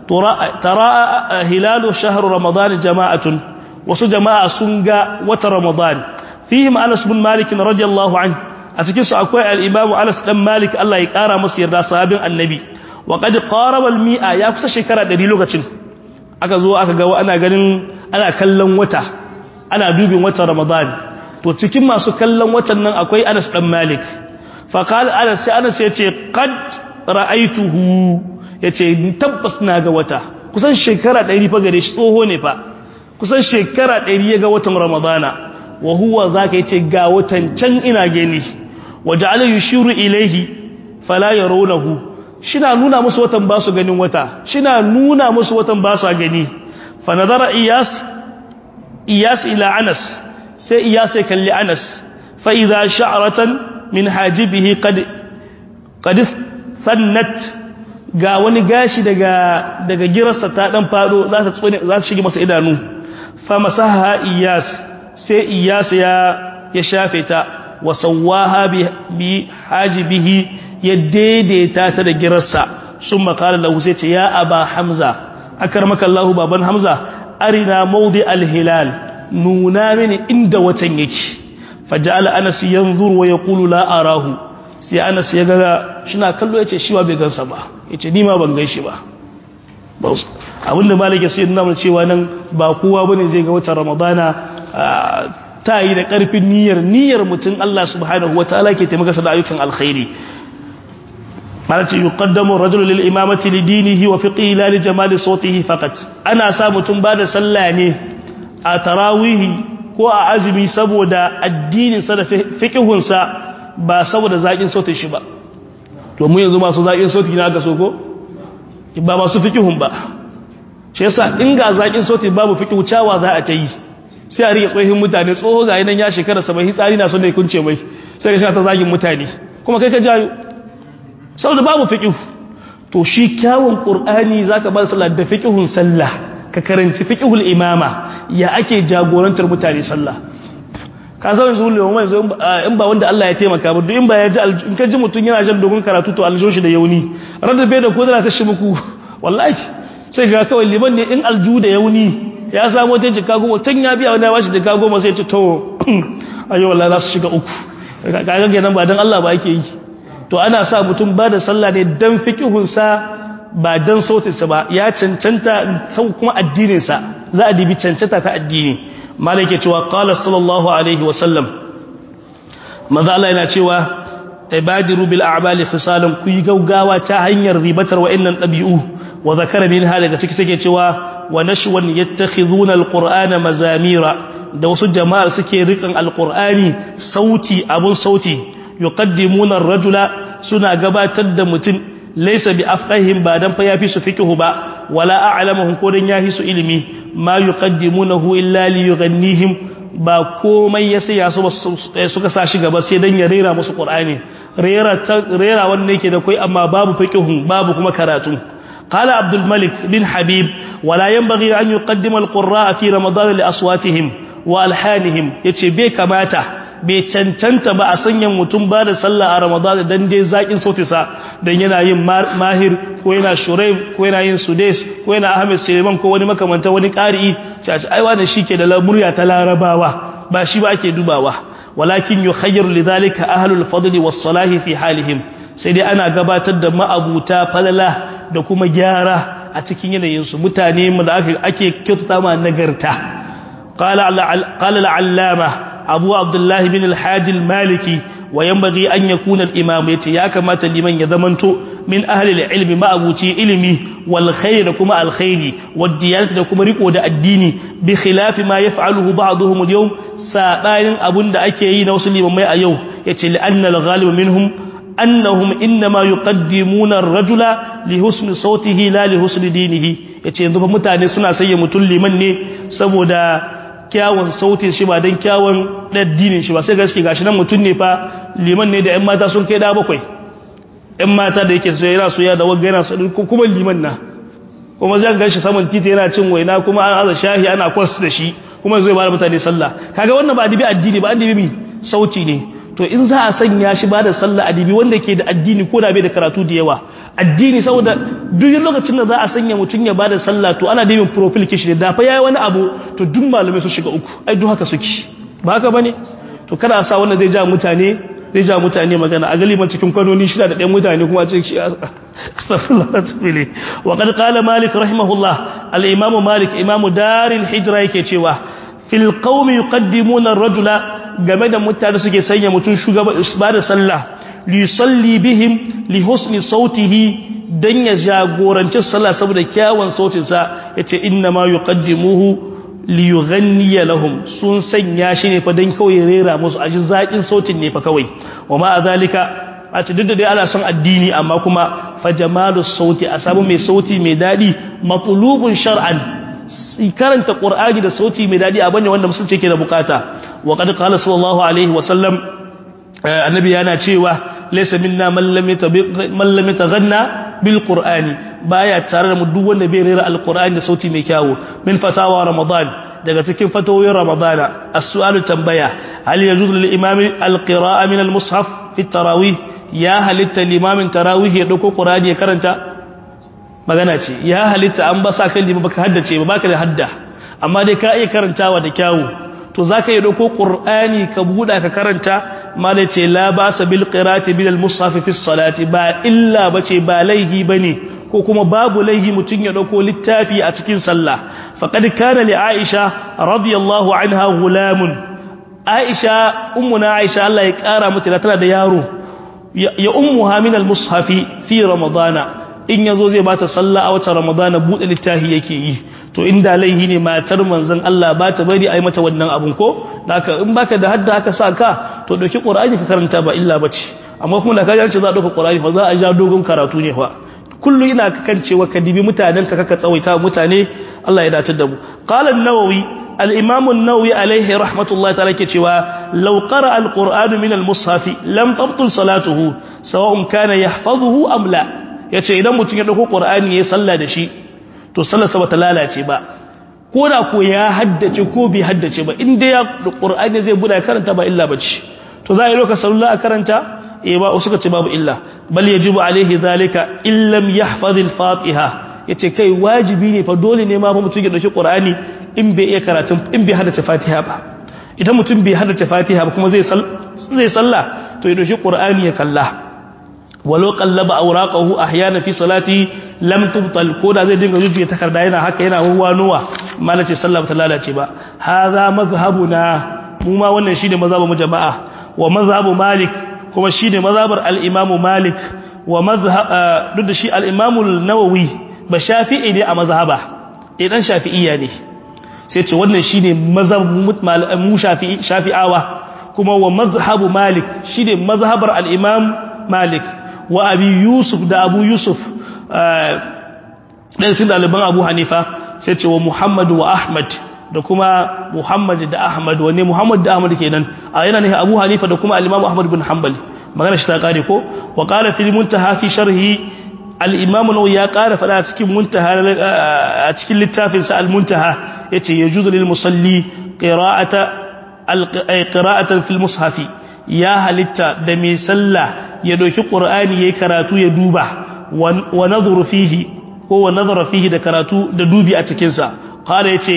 tara hilalu shahr ramadan jama'atun wasu jama'a sun ga wata ramadan fihim Anas bin Malik radiyallahu anhu a cikin su akwai al-Imam Anas dan Malik Allah ya kara masa yarda sahabin annabi wa qad qaraba al-mi'a ya kusa shekara 100 lokacin aka zo aka ga ana ganin ana kallon wata ana dubin watan ramadan to cikin masu kallon watan nan akwai Anas dan Malik fa qala Anas sai Anas yace qad ra'aituhu yace tabbas na ga wata kusan shekara 100 fa gare shi tsoho ne fa kusan shekara 100 ya ga watan Ramadana wa huwa zaka yace ga watan can ina gani waja'ala yushiru ilayhi fala yarawnahu shina nuna musu watan ba su ganin wata shina nuna musu watan ba su gani fa nadara iyas iyas ila Anas sai iya sai kalli anas fa'iza sha'aratan min hajibihi kadis sannat ga wani gashi daga daga girarsa ta dan fado za ta tsone za ta shige masa idanu fa masaha iyas sai iyas ya ya shafe ta wa sawaha bi, bi hajibihi ya daidaita ta da girarsa sun makala lahu sai ce ya aba hamza akarmaka Allahu baban hamza arina mawdi al-hilal nuna mini inda watan yake faja'ala anas yanzuru wa yaqulu la arahu sai anas ya ga shina kallo yace shi ba bai gansa ba yace ni ma ban ganshi ba abinda malike sai nuna mana cewa nan ba kowa bane zai ga watan ramadana ta yi da karfin niyyar niyyar mutum Allah subhanahu wataala ke taimaka sa da ayyukan alkhairi malati yuqaddamu ar-rajulu lil imamati li dinihi wa fiqihi la li jamali sawtihi faqat ana sa mutum ba da sallah ne a tarawihi ko a azumi saboda addininsa da fiƙihunsa ba saboda zaƙin sautin shi ba to mu yanzu masu zaƙin sautin na aka so ko ba masu fiƙihun ba shi yasa in ga zaƙin sautin babu fiƙihu cawa za a ta yi sai a rike tsohin mutane tsoho ga yanan ya shekara saba'in hitsari na son da ya kunce mai sai ka shi ta zagin mutane kuma kai ka jayo saboda babu fiƙihu to shi kyawun qur'ani zaka ba sallah da fiqhun sallah ka karanci fiqhul imama ya ake jagorantar mutane sallah ka san yanzu mai yanzu in ba wanda Allah ya taimaka ba duk in ba ya ji in ka ji mutun yana jan dogon karatu to aljo shi da yauni rada bai da ko da ta shi muku wallahi sai ga kawai liman ne in alju da yauni ya samu ta jika goma can ya biya wani ya bashi jika goma sai ce to ayo wallahi za su shiga uku kaga kenan ba dan Allah ba yake yi to ana sa mutum ba da sallah ne dan fiqhun sa ba dan sautin sa ba ya cancanta sau kuma addinin sa za a dibi cancanta ta addini malaka cewa qala sallallahu alaihi wa sallam manzo Allah yana cewa ibadiru bil a'mali fisalan ku yi gaugawa ta hanyar ribatar wa'annan dabi'u wa zakara minha daga ciki sake cewa wa nashwan yattakhidhuna alqur'ana mazamira da wasu jama'ar suke rikan alqur'ani sauti abun sauti yuqaddimuna ar-rajula suna gabatar da mutum laysa bi afqahim ba dan fa yafi su fiqhu ba wala a'lamuhum ko dan yahi su ilimi ma yuqaddimunahu illa li yughannihim ba komai ya sai su suka sa shi gaba sai dan ya rera musu qur'ani rera rera wanda yake da kai amma babu fiqhu babu kuma karatu قال عبد الملك بن حبيب ولا ينبغي أن يقدم القراء في رمضان لأصواتهم وألحانهم يتي بي كماتا bai cancanta ba a sanya mutum ba da sallah a ramadan dan dai zakin sautisa dan yana yin mahir ko yana shuraim ko yana yin sudes ko yana ahmed suleiman ko wani makamanta wani ƙari'i sai a ce ai wannan shike da murya ta larabawa ba shi ba ake dubawa walakin yukhayyaru lidhalika ahlul fadli was salahi fi halihim sai dai ana gabatar da ma'abuta falala da kuma gyara a cikin yanayinsu mutane da ake kyautata ma nagarta qala al-allama abu abdullahi bin al-hajj al-maliki wa yanbaghi an yakuna al-imam yace ya kamata liman ya zamanto min ahli al-ilmi ma'abuci ilimi wal khair da kuma al-khairi wad diyanati da kuma riko da addini bi khilafi ma yaf'aluhu ba'dhum al-yawm sabanin abunda ake yi na wasu limamai a yau yace li anna al-ghalib minhum annahum innama yuqaddimuna ar-rajula li husni sautihi la li husni dinihi yace yanzu fa mutane suna sayya mutun liman ne saboda kyawun sautin shi ba dan kyawun addinin shi ba sai gaske gashi nan mutun ne fa liman ne da ƴan mata sun kai da bakwai ƴan mata da yake so yana so ya da wagga yana so kuma liman na kuma zan ga shi saman titi yana cin waina kuma an aza shahi ana kwas da shi kuma zai ba mutane sallah kaga wannan ba adibi addini ba an dibi sauti ne to in za a sanya shi ba da sallah adibi wanda ke da addini ko da bai da karatu da yawa addini saboda duk lokacin da za a sanya mutum ya ba da sallah to ana dibin profile kishi da fa yayi wani abu to duk malamai su shiga uku ai duk haka suke ba haka bane to kada a sa wanda zai ja mutane zai ja mutane magana a galiban cikin kwanoni shida da ɗan mutane kuma ce shi astaghfirullah tubili wa qad qala malik rahimahullah al-imam malik imamu daril hijra yake cewa fil qaumi yuqaddimuna ar-rajula game da mutane suke sanya mutum shugaba ba da sallah li salli bihim li husni sautihi dan ya jagoranci sallah saboda kyawun sautin sa yace inna ma yuqaddimuhu li yughanni lahum sun sanya shi ne fa dan kawai rera musu aji zakin sautin ne fa kawai wa ma azalika a ce duk da dai ana son addini amma kuma fa jamalus sauti a samu mai sauti mai dadi matlubun shar'an karanta qur'ani da sauti mai dadi abane wanda musulunci yake da bukata wa qad qala sallallahu alaihi wa sallam annabi yana cewa laysa minna man lam yatabiq man lam yataghanna bil qur'ani baya tare da mu duk wanda bai rera alqur'ani da sauti mai kyawu min fatawa ramadan daga cikin fatawoyin ramadana as-su'alu tambaya hal yajuzu lil imami al-qira'a min al-mushaf fi tarawih ya halitta limamin tarawih ya dauko qur'ani ya karanta magana ce ya halitta an ba sa kan lima baka haddace ba baka da hadda amma dai ka iya karantawa da kyawu to zaka yi dauko qur'ani ka buda ka karanta malai ce la basa bil qira'ati bil mushaf fi salati ba illa bace ba laihi bane ko kuma babu laihi mutun ya dauko littafi a cikin sallah faqad kana li aisha radiyallahu anha gulamun aisha ummuna aisha Allah ya kara mata tana da yaro ya ummuha min al mushafi fi ramadana in yazo zai bata sallah a watan ramadana bude littafi yake yi to inda laihi ne matar manzon Allah ba ta bari ai mata wannan abun ko haka in baka da hadda haka sa ka to dauki qur'ani ka karanta ba illa bace amma kuma da kaje ce za a dauka qur'ani fa za a ja dogon karatu ne fa kullu ina kan cewa ka dibi mutanen ka kaka tsawaita mutane Allah ya dace da mu qala an-nawawi al-imam an-nawawi alayhi rahmatullahi ta'ala ke cewa law qara al-qur'anu min al-mushaf lam tabtul salatuhu sawa'un kana yahfazuhu am la yace idan mutum ya dauko qur'ani yayin sallah da shi to sallarsa bata lalace ba ko da ko ya haddace ko bai haddace ba inda ya qur'ani zai buɗe karanta ba illa bace to za a yi lokacin sallah a karanta eh ba suka ce babu illa bal yajibu alaihi zalika illam yahfaz al-fatiha yace kai wajibi ne fa dole ne ma mutum ya dauki qur'ani in bai iya karatun in bai haddace fatiha ba idan mutum bai haddace fatiha ba kuma zai zai sallah to ya dauki qur'ani ya kalla walau qallaba awraqahu ahyana fi salati lam tubtal koda zai dinga zuciya takarda yana haka yana huwanuwa malace sallah ta lalace ba hadha mazhabuna mu ma wannan shine mazhabin mu jama'a wa mazhabu malik kuma shine mazhabar al-imamu malik wa mazhab duk da shi al-imamu an-nawawi ba shafi'i ne a mazhaba idan shafi'iyya ne sai ce wannan shine mazhabin mu shafi'i shafi'awa kuma wa mazhabu malik shine mazhabar al-imam malik wa abi yusuf da abu yusuf ɗan sun ɗaliban abu hanifa sai ce wa muhammadu wa ahmad da kuma muhammad da ahmad wanne muhammad da ahmad kenan a yana ne abu hanifa da kuma alimamu ahmad bin hanbali magana shi ta kare ko wa qala fil muntaha fi sharhi al-imam nawawi ya ƙara fada a cikin muntaha a cikin littafin sa al-muntaha yace yajuzu lil musalli qira'ata al-qira'atan fil mushafi ya halitta da mai sallah ya doki qur'ani yayi karatu ya duba wa nadhuru fihi ko wa nadhara fihi da karatu da dubi a cikin sa qala yace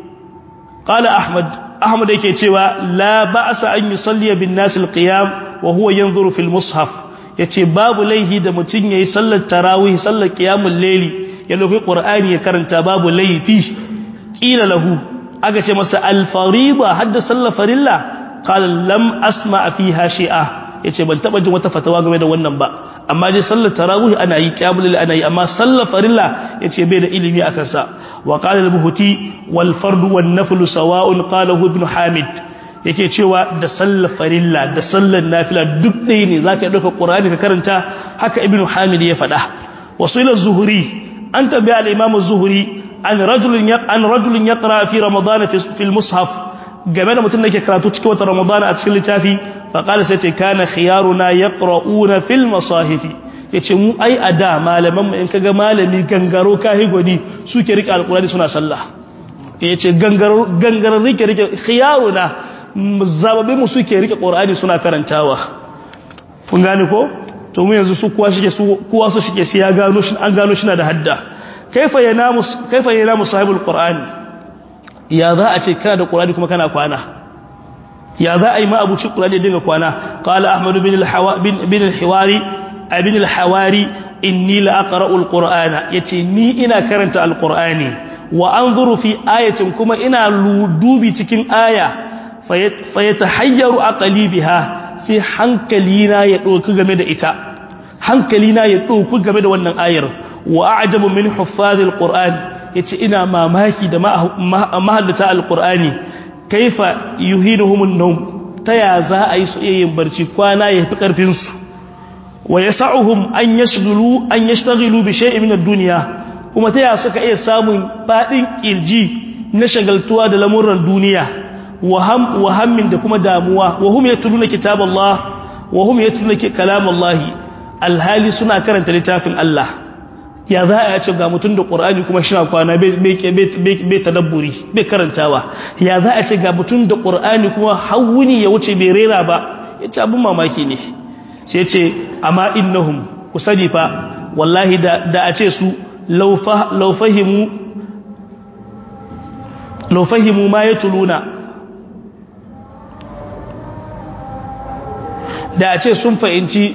qala ahmad ahmad yake cewa la ba'sa an yusalli bin nas alqiyam wa huwa yanzuru fil mushaf yace babu laihi da mutun yayi sallar tarawih sallar qiyamul layli ya doki qur'ani ya karanta babu laifi qila lahu aka ce masa al fariida hadda sallar farilla qala lam asma fiha shay'a yace ban taba jin wata fatawa game da wannan ba amma dai sallar tarawih ana yi qiyamul layl ana yi amma sallar farilla yace bai da ilimi akan sa wa qala al-buhuti wal fardu wan naflu sawa'un qalahu ibn hamid yake cewa da sallar farilla da sallar nafila duk ɗaya ne zaka dauka qur'ani ka karanta haka ibn hamid ya faɗa wasila zuhuri an tabi al-imam az-zuhri an rajulun an rajulun yaqra fi ramadan fi al-mushaf game da mutum da ke karatu cikin wata ramadana a cikin littafi faƙali sai ce kana khiyaruna ya ƙra'una fil masahifi ya ce mu ai a da malaman mu in kaga malami gangaro kahi gwani suke rike alƙulani suna sallah ya ce gangarar rike rike khiyaruna zababin mu suke rike ƙorani suna karantawa kun gane ko to mu yanzu su kuwa shike su kuwa su shike sai ya gano shi an gano shi na da hadda kaifa yanamu kaifa yanamu sahibul qur'ani ya za a ce kana da ƙurani kuma kana kwana ya za a yi ma'abuci ƙurani dinga kwana ƙala ahmadu bin al-hiwari abin al-hawari inni la'aqra'u al-qur'ana yace ni ina karanta al-qur'ani wa anzuru fi ayatin kuma ina dubi cikin aya fa yatahayyaru aqli biha sai hankalina ya doki game da ita hankalina ya doki game da wannan ayar wa a'jabu min huffazil qur'an yace ina mamaki da mahallata alqur'ani kaifa yuhinuhumun nawm taya za a yi su iya yin barci kwana ya fi karfin su wa yas'uhum an yashghulu an yashtaghilu bi shay'in min ad-dunya kuma taya suka iya samun fadin kirji na shagaltuwa da lamuran duniya waham wahammin da kuma damuwa wa hum yatluna kitaballah wa hum yatluna kalamallahi alhali suna karanta littafin Allah ya za a ce ga mutum da ƙorani kuma shi kwana bai tadabburi bai karantawa ya za a ce ga mutum da ƙorani kuma hawuni ya wuce bai rera ba ya ce abin mamaki ne sai ce amma innahum ku sani fa wallahi da a ce su laufahimu ma ya tuluna da a ce sun fahimci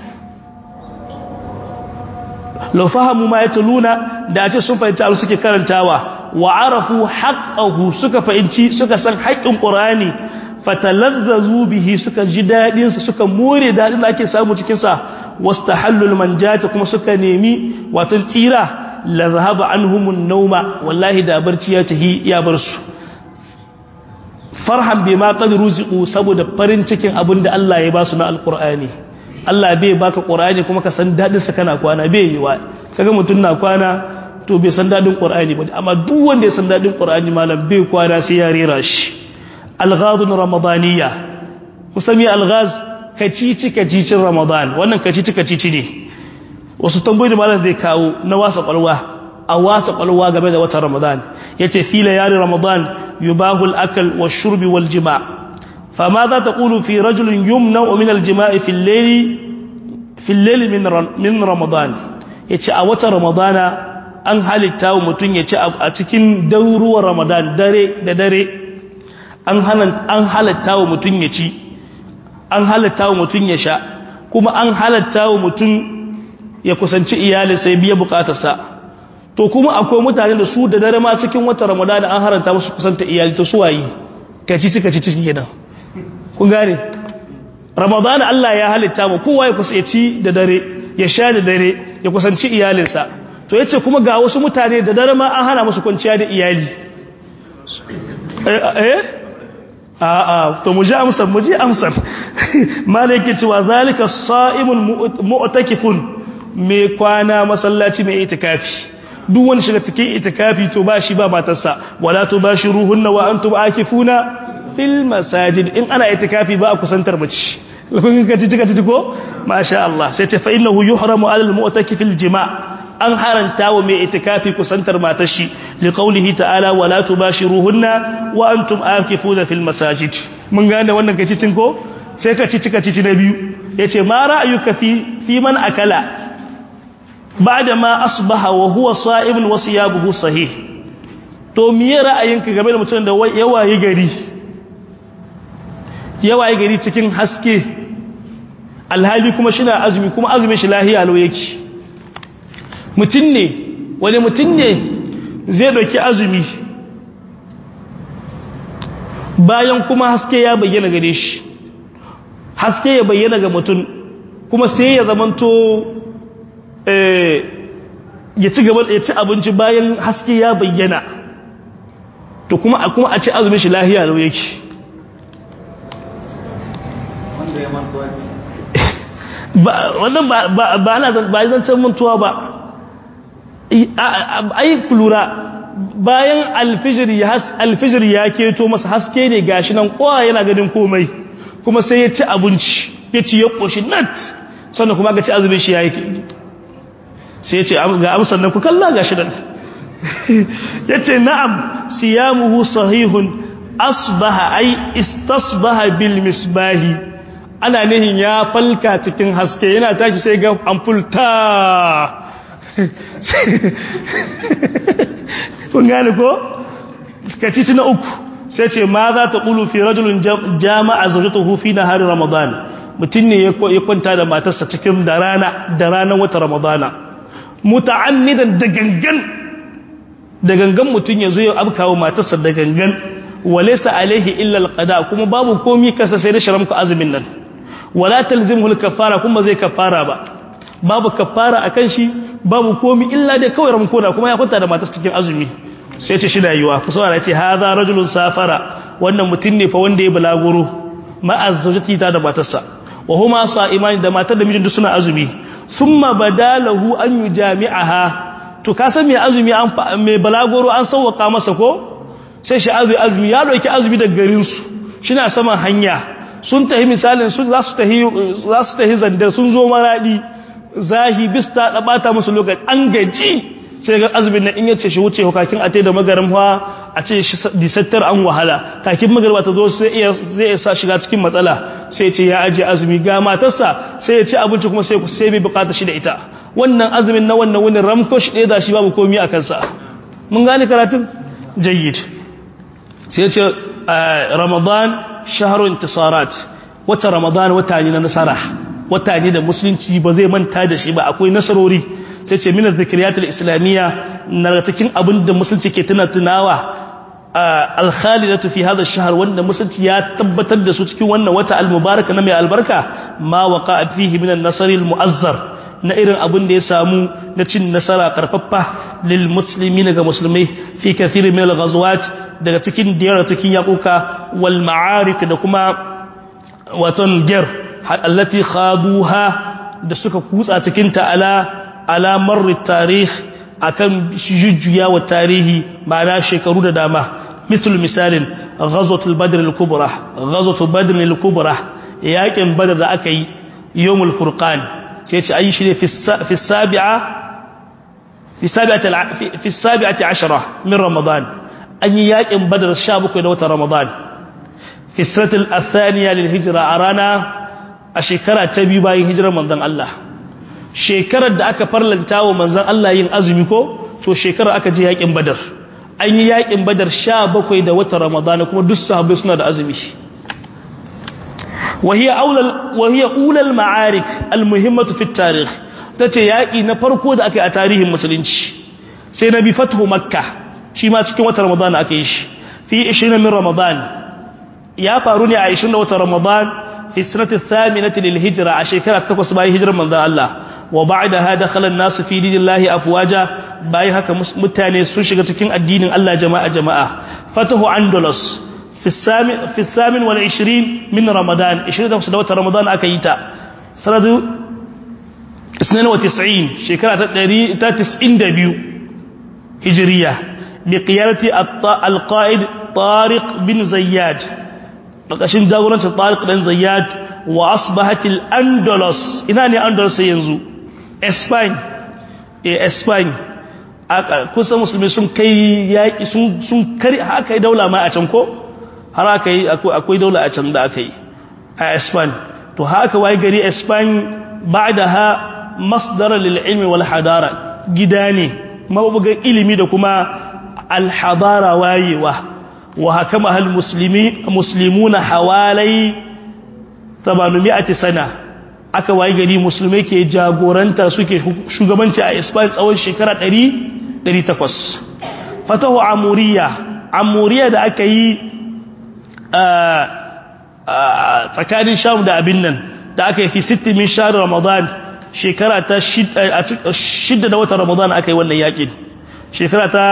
lau fahamu ma yatluna da ce sun fahimci abin suke karantawa wa arafu haqqahu suka fahimci suka san haƙƙin qur'ani fatalazzazu bihi suka ji dadin sa suka more dadin da ake samu cikin sa wastahallul manjata kuma suka nemi watan tsira la zahaba anhumun nauma wallahi da barci ya tahi ya bar su farhan bima qad ruziqu saboda farin cikin abinda Allah ya ba su na alqur'ani Allah bai baka Qur'ani kuma ka san dadin sa kana kwana bai yi wa kaga mutun na kwana to bai san dadin Qur'ani ba amma duk wanda ya san dadin Qur'ani malam bai kwana sai ya rera shi alghazun ramadaniya kusami alghaz kacici kacicin ramadan wannan kacici kacici ne wasu tambayoyi da malam zai kawo na wasa kwalwa a wasa kwalwa game da watan ramadan yace fi layali ramadan yubahu al-akl wash-shurb wal-jima' fama za taqulu fi rajulin yumna'u min al-jima'i fi al-layli fi al-layli min min ramadan yace a watan ramadana an halitta wa mutun yace a cikin dauruwar ramadan dare da dare an halatta an halatta wa mutun yaci an halatta wa mutun ya sha kuma an halatta wa mutun ya kusanci iyali sai biya bukatarsa to kuma akwai mutane da su da dare ma cikin watan ramadana an haranta musu kusanta iyali ta suwayi kaci ci kaci cikin gidan kun gane ramadana Allah ya halitta mu kowa ya kusanci da dare ya sha da dare ya kusanci iyalinsa to yace kuma ga wasu mutane da dare ma an hana musu kwanciya da iyali eh a'a to mu ji amsar mu ji amsar malaki cewa zalika sa'imun mu'takifun mai kwana masallaci mai itikafi duk wani shiga cikin itikafi to ba shi ba matarsa wala to ba shi ruhunna wa antum akifuna fil masajid in ana itikafi ba a kusantar mace kun ga ci ci ko masha Allah sai ce fa innahu yuhramu alal mu'takifil jima' an haranta wa mai itikafi kusantar matar shi li qawlihi ta'ala wala tubashiruhunna wa antum akifuna fil masajid mun gane wannan kaci cin ko sai ka ci cika ci na biyu yace ma ra'ayuka fi fi man akala ba'da ma asbaha wa huwa sa'ibun wa siyabuhu sahih to miye ra'ayinka game da mutum da yawaye gari yawaye gari cikin haske alhali kuma shi na azumi kuma azumin shi lahiya lau yake mutum ne wani mutum ne zai ɗauki azumi bayan kuma haske ya bayyana gare shi haske ya bayyana ga mutum kuma sai ya zamanto ya ci gaba ya ci abinci bayan haske ya bayyana to kuma a kuma a ci azumin shi lahiya lau yake wannan ba ana ba zancen mantuwa ba ai lura bayan alfijir ya keto masa haske ne gashi nan kowa yana ganin komai kuma sai ya ci abinci ya ci ya ƙoshi nat sannan kuma ga ci azumin shi ya yi sai ya ce ga amsar nan ku kalla gashi nan ya ce na'am siyamuhu sahihun asbaha ai istasbaha bil misbahi ana nihin ya falka cikin haske yana tashi sai ga amfulta kun gane ko kacici na uku sai ce ma za ta ƙulu fi rajulun jama'a zaujatuhu fi na hari ramadan mutum ne ya kwanta da matarsa cikin da rana da ranar wata ramadana muta'ammidan da gangan da gangan mutum ya zo ya abkawo matarsa da gangan walaysa alaihi illa alqada kuma babu komi kasa sai da sharamku azumin nan wala talzimhu alkafara kuma zai kafara ba babu kafara akan shi babu komi illa dai kawai ramkona kuma ya kwanta da matarsa cikin azumi sai ce shi da yiwa ku saurara ce hadha rajulun safara wannan mutum ne fa wanda ya balaguro ma'azzajati ta da matarsa wa huma sa'imani da matar da mijin suna azumi thumma badalahu an yujami'aha to ka san me azumi an me balaguro an sauwaka masa ko sai shi azumi azumi ya dauki azumi daga garin su shina saman hanya sun tahi misalin su za su tahi za su tahi zandar sun zo maradi zahi bista da bata musu lokaci an gaji sai ga azumin nan in yace shi wuce hukakin ate da magarin fa a ce shi disattar an wahala kakin magarba ta zo sai iya zai sa shiga cikin matsala sai ya ce ya aje azumi ga matarsa sai ya ci abinci kuma sai sai bai bukata shi da ita wannan azumin na wannan wani ramko shi ɗaya da shi babu komi a kansa mun gane karatun jayyid sai ya ce ramadan shahru intisarat wata ramadan wata ne na nasara wata ne da musulunci ba zai manta da shi ba akwai nasarori sai ce minar zikiriyatul islamiyya na cikin abin da musulunci ke tuna tunawa alkhalidatu fi hadha ash-shahr wanda musulunci ya tabbatar da su cikin wannan wata al-mubaraka na mai albarka ma waqa fihi min an-nasr al-mu'azzar na irin abin da ya samu na cin nasara karfaffa lil muslimin ga musulmai fi kathir min al-ghazawat daga cikin diyar cikin yakuka wal ma'arik da kuma waton ger allati khaduha da suka kutsa cikin ta ala alamar tarih akan jujjuya wa tarihi ma'ana shekaru da dama misal misalin ghazwatul badr al-kubra ghazwatul badr al-kubra yakin badr da aka yi yawmul furqan sai ya ce ayi shi ne fi sabi'a fi sabi'ati fi sabi'ati ashara min ramadan an yi yakin badar 17 da watan ramadan fi sanatil athaniya lil hijra a rana a shekara ta biyu bayan hijirar manzon Allah shekarar da aka farlanta wa manzon Allah yin azumi ko to shekarar aka je yakin badar an yi yakin badar 17 da watan ramadan kuma duk sahabbai suna da azumi وهي أولى وهي أولى المعارك المهمة في التاريخ tace yaki na farko da aka yi a tarihin musulunci sai nabi fathu makka shi ma cikin watan ramadan aka yi shi fi 20 min ramadan ya faru ne a 20 watan ramadan fi sanati thaminati lil hijra a shekara ta 8 bayan hijirar manzon Allah wa ba'daha dakhala an-nas fi dinillahi afwaja bayan haka mutane sun shiga cikin addinin Allah jama'a jama'a fatahu andalus في الثامن في الثامن والعشرين من رمضان 20 دوت رمضان أكيتا سنة 92 شكرا تسعين دبيو هجرية بقيادة القائد طارق بن زياد لقشن داوران طارق بن زياد وأصبحت الأندلس إناني أندلس ينزو إسبان إيه إسبان kusa musulmi sun kai yaƙi sun kari haka yi daula ma a can ko har aka yi akwai daula a can da aka yi a espan to haka waye gari espan ba da ha masdara lil'ilmi wal hadara gida ne mabugan ilimi da kuma alhadara wayewa wa haka mahal muslimu na hawalai 700 sana aka waye gari musulmai ke jagoranta suke shugabanci a espan tsawon shekara 800 fatahu amuriya amuriya da aka yi tsakanin sham da abin nan da aka yi fi sitti min shahar ramadan shekara ta shidda da watan ramadan aka yi wannan yakin shekara ta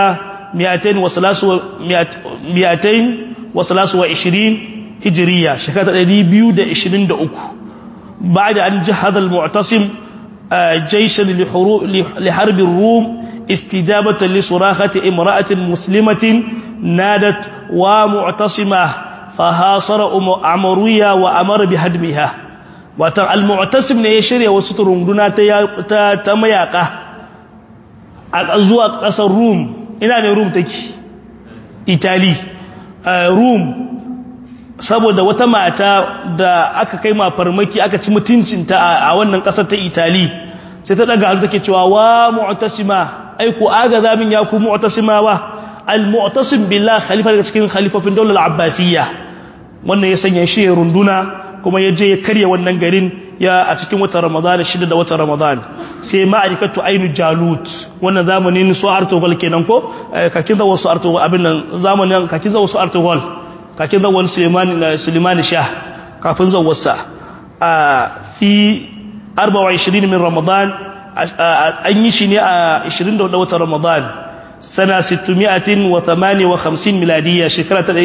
miyatain wasalasu wa ishirin hijiriya shekara ta ɗari biyu da ishirin da uku ba da an ji hadal mu'tasim jaishan liharbin rum istijabatan li surakati imra'atin muslimatin nadat wa mu'tasima fahasara amuriya wa amara bi hadmiha watan al-mu'tasim ne ya shirya wasu turunduna ta ta mayaka a zuwa kasar rum ina ne rum take italy rum saboda wata mata da aka kai ma farmaki aka ci mutuncinta a wannan kasar ta italy sai ta daga hannu take cewa wa mu'tasima ai ku aga zamin ya ku mu'tasima wa al-mu'tasim billah khalifa daga cikin khalifofin daular abbasiyya wannan ya sanya shi ya runduna kuma ya je ya karya wannan garin ya a cikin watan ramadan shida da watan ramadan sai ma'arifatu ainu jalut wannan zamanin su artogol kenan ko kakin da wasu artogol abin nan zamanin kakin da wasu artogol kakin da wani sulemani sulemani shah kafin zawarsa a fi 24 min ramadan an yi shi ne a 24 watan ramadan sana 658 miladiyya shekara ta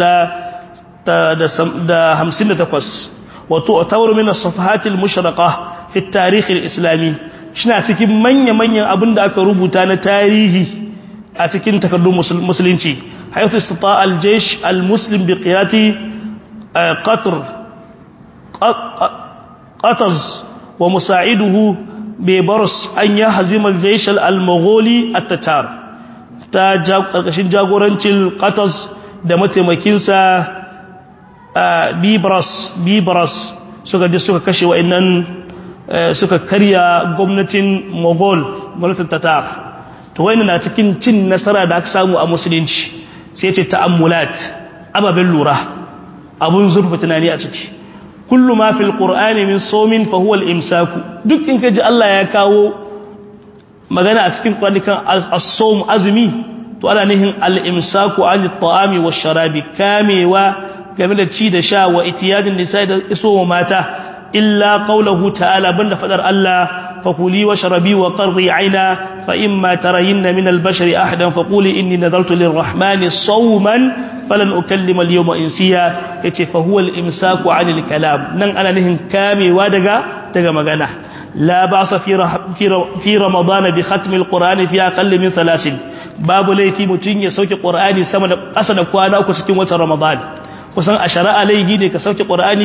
658 wato tawar min as-safahatil mushraqa fi at-tarikh al-islami shina cikin manya-manyan abinda aka rubuta na tarihi a cikin takardun musulunci haythu istata al-jaysh al-muslim bi qiyati qatr qataz wa musa'iduhu bi bars an yahzim al-jaysh al-mugholi at-tatar ta karkashin jagorancin qataz da mataimakinsa bibras bibras suka je suka kashe wa'annan suka karya gwamnatin mogol gwamnatin tatar to wani na cikin cin nasara da aka samu a musulunci sai ce ta'ammulat ababen lura abun zurfa tunani a ciki kullu ma fil qur'ani min sawmin fa huwa al-imsaku duk in kaji Allah ya kawo magana a cikin kwanikan as-sawm azumi to ana nihin al-imsaku an at-ta'ami wash-sharabi kamewa game da ci da sha wa itiyadin nisa da iso wa mata illa qawluhu ta'ala banda fadar Allah fakuli wa sharabi wa qarri aina fa imma tarayinna min al-bashari ahadan faquli inni nadartu lir-rahmani sawman falan ukallima al-yawma insiya yace fa huwa al-imsaku 'anil kalam nan ana nihin kamewa daga daga magana la ba'sa fi fi ramadan bi khatm al-qur'ani fi aqall min thalathin babu laifi mutun ya sauke qur'ani sama da ƙasa da kwana uku cikin watan ramadan kusan a shari'a laihi ne ka sauke ƙur'ani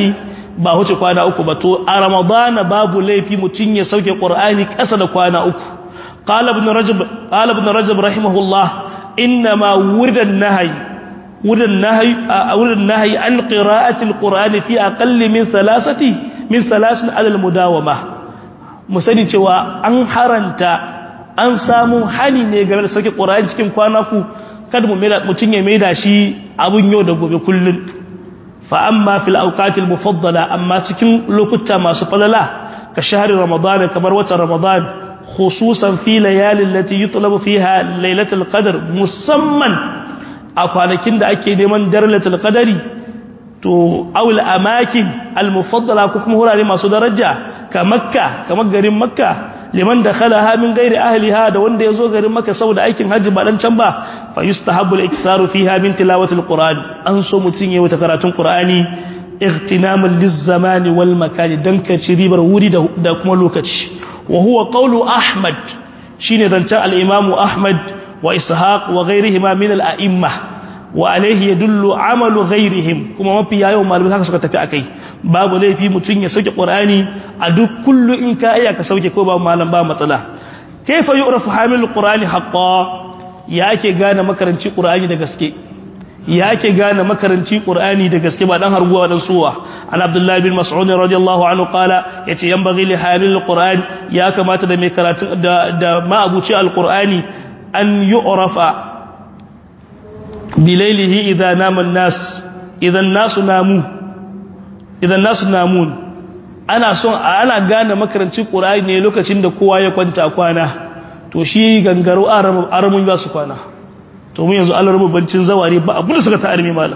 ba huce kwana uku ba to a ramadana babu laifi mutun ya sauke qur'ani kasa da kwana uku qala ibn rajab qala ibn rajab rahimahullah inma wurida an-nahy wurida an-nahy wurida an-nahy an qira'ati al-qur'ani fi aqall min thalathati min thalathin ala al-mudawama musani cewa an haranta an samu hani ne game da sauke qur'ani cikin kwana ku kada mu mutun ya maida shi abun yau da gobe kullun فأما في الأوقات المفضلة أما تكن لكتا ما سفللا كشهر رمضان كبروة رمضان خصوصا في ليالي التي يطلب فيها ليلة القدر مسمى أقوالكين دا أكي ديمان درلة القدر تو أو الأماكن المفضلة كما هو لما سدرجة كمكة كمكة مكة liman dakhalaha min ghairi ahliha da wanda yazo garin maka saboda aikin haji ba dan can ba fa yustahabbu al-iktharu fiha min tilawati al-quran an so mutun yayi wata karatun qur'ani ightinaman liz-zamani wal makani dan ka ci ribar wuri da kuma lokaci wa huwa qawlu ahmad shine zancan al-imam ahmad wa ishaq wa ghairihima min al-a'imma wa alayhi yadullu amalu ghairihim kuma mafi yawan malamai haka suka tafi akai babu laifi mutun ya sauke qur'ani a duk kullu in ka iya ka sauke ko ba malam ba matsala kaifa yu'rafu hamilul qur'ani haqqan yake gane makaranci qur'ani da gaske yake gane makaranci qur'ani da gaske ba dan harguwa dan suwa an abdullahi bin mas'ud radiyallahu anhu qala yace yanbaghi li hamilul qur'an ya kamata da mai karatu da da ma abuci alqur'ani an yu'rafa bilailihi idha nama an-nas idan nasu namu idan nasu namun ana son ana gane makarancin qur'ani ne lokacin da kowa ya kwanta kwana to shi gangaro aramun ba su kwana to mu yanzu Allah rububancin zawari ba abu da suka ta armi malam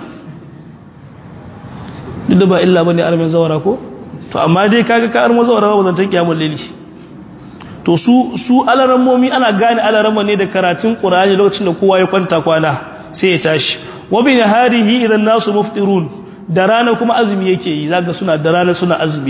duk da ba illa bane armin zawara ko to amma dai kaga ka armo zawara ba zantan kiyamul lili to su su alarammomi ana gane alaramma ne da karatun qur'ani lokacin da kowa ya kwanta kwana sai ya tashi wa bi naharihi idan nasu muftirun da rana kuma azumi yake yi zaga suna da rana suna azumi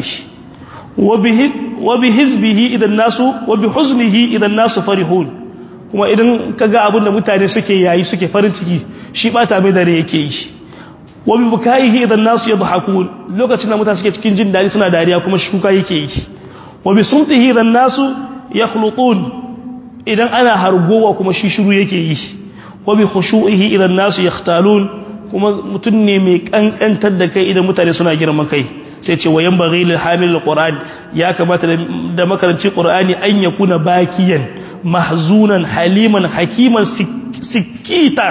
wa bi hizbihi idan nasu wa bi huznihi idan nasu farihun kuma idan kaga abin da mutane suke yayi suke farin ciki shi bata mai dare yake yi wa bi bukaihi idan nasu yadhakun lokacin da mutane suke cikin jin dadi suna dariya kuma shi kuka yake yi wa bi sumtihi idan nasu yakhlutun idan ana hargowa kuma shi shiru yake yi wa bi khushu'ihi idan nasu yakhtalun kuma mutum ne mai kankantar da kai idan mutane suna girman kai sai ce wayan baghi lil hamil alquran ya kamata da makaranci qur'ani an yakuna bakiyan mahzunan haliman hakiman sikita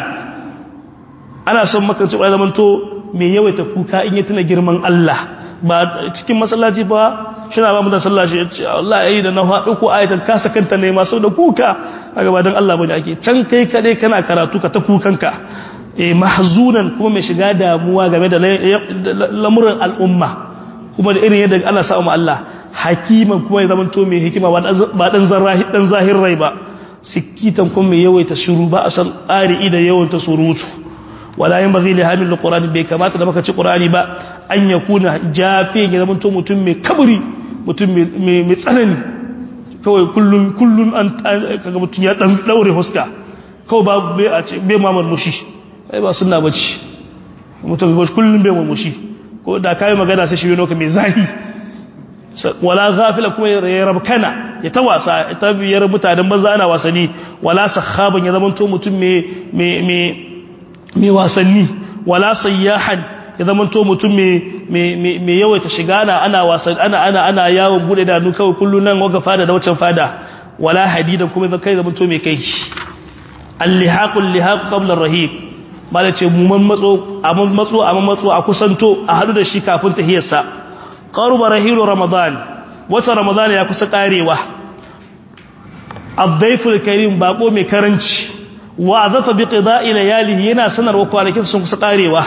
ana son makaranci qur'ani zaman to mai yawaita kuka in ya tuna girman Allah ba cikin masallaci ba shina ba mu da sallah shi ce Allah yayi da na haɗu ko ayatan kasa kanta ne masu da kuka kaga ba dan Allah bane ake can kai kade kana karatu ka ta kukanka mahzunan kuma mai shiga damuwa game da lamuran al'umma kuma da irin yadda ana samu Allah hakiman kuma ya zamanto mai hikima ba dan dan zahir rai ba sikitan kuma mai yawaita shiru ba a san ƙari'i da yawanta surutu wala yin bazai lihamin da ƙorani bai kamata da maka ci ƙorani ba an ya kuna jafe ya zamanto mutum mai kaburi mutum mai tsanani kawai kullun kullun an kaga mutum ya dan daure huska kawai ba bai a ce bai mamar mushi ai ba suna bacci mutum ga kullum bai murmushi ko da kai magana sai shi noka mai zahi wala ghafila kuma ya rabkana ya ta wasa ta biyar mutanen banza ana wasani wala sakhaban ya zama to mutum mai mai mai wasanni wala sayyahan ya zama to mutum mai mai mai yawaita shiga ana ana wasan ana ana ana yawon bude da nu kawai kullun nan waga fada da wancan fada wala hadidan kuma kai zama to mai kai al-lihaqul lihaq qabla ar-rahiq mala ce mu man matso a man matso a man matso a kusanto a hadu da shi kafin tahiyarsa qaruba rahilu ramadan wata ramadan ya kusa karewa ad-dayful karim bako mai karanci wa azafa bi qida'i layalihi yana sanarwa kwanakin sun kusa karewa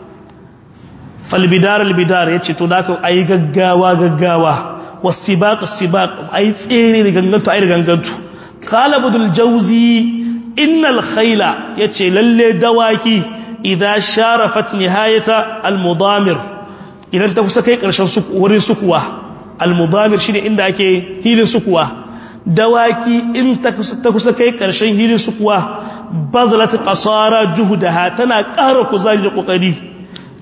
fal bidar al bidar yace to da ka ayi gaggawa gaggawa wasibaq sibaq ayi tsere da gangantu ayi da gangantu qala budul jawzi innal khayla yace lalle dawaki idza sharafat nihayata almudamir idan ta kusa kai karshen wurin sukuwa almudamir shine inda ake hilin sukuwa dawaki in ta kusa kai karshen hilin sukuwa bazlat qasara juhdaha tana ƙara kuzari da kokari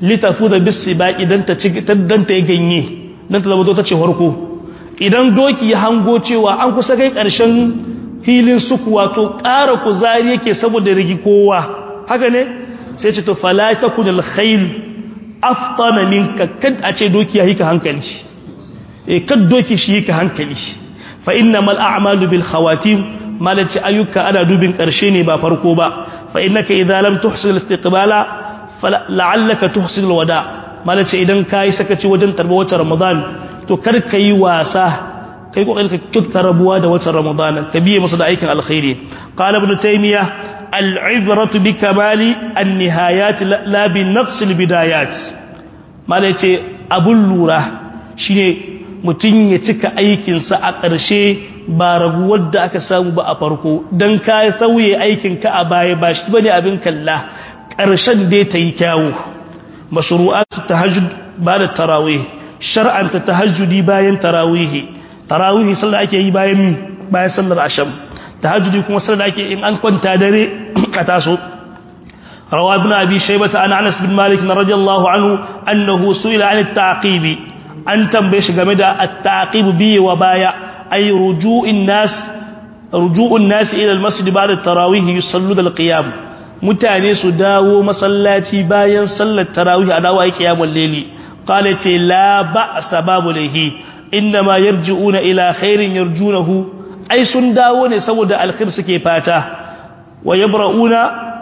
litafuza bisibaqi dan ta dan ta ganye dan ta zama ta ce farko idan doki ya hango cewa an kusa kai karshen hilin suku wato ƙara kuzari yake saboda rigi kowa haka ne sai ce to fala takunul khayl aftana minka kad a ce doki ya hika hankali eh kad doki shi hika hankali fa innamal a'malu bil khawatim malaci ayyuka ana dubin karshe ne ba farko ba fa innaka idza lam tuhsil istiqbala la'allaka tuhsil wada malaci idan kai sakaci wajen tarba wata ramadan to kar kai wasa kai kokarin ka kitta rabuwa da wata ramadan ka biye masa da aikin alkhairi qala ibn taymiya al'ibratu bi kamali an-nihayat la bi naqs al-bidayat malaci abun lura shine mutun ya cika aikinsa a ƙarshe ba raguwar da aka samu ba a farko don ka sauye aikinka a baya ba shi bane abin kalla ƙarshen dai ta yi kyawu mashru'atu tahajjud ba da tarawih shar'anta tahajjudi bayan tarawih tarawih sallar ake yi bayan mi bayan sallar asham tahajjudi kuma sallar ake in an kwanta dare a taso روى ابن أبي شيبة عن أنس بن مالك رضي الله عنه أنه سئل عن التعقيب أن تنبيش جمد التعقيب بي وبايع أي رجوع الناس رجوع الناس إلى المسجد بعد التراويح يصلون القيام mutane su dawo masallaci bayan sallar tarawih a dawo ai kiyamul layli qalat la ba'sa babu lahi inma yarji'una ila khairin yarjunahu ai sun dawo ne saboda alkhair suke fata wa yabra'una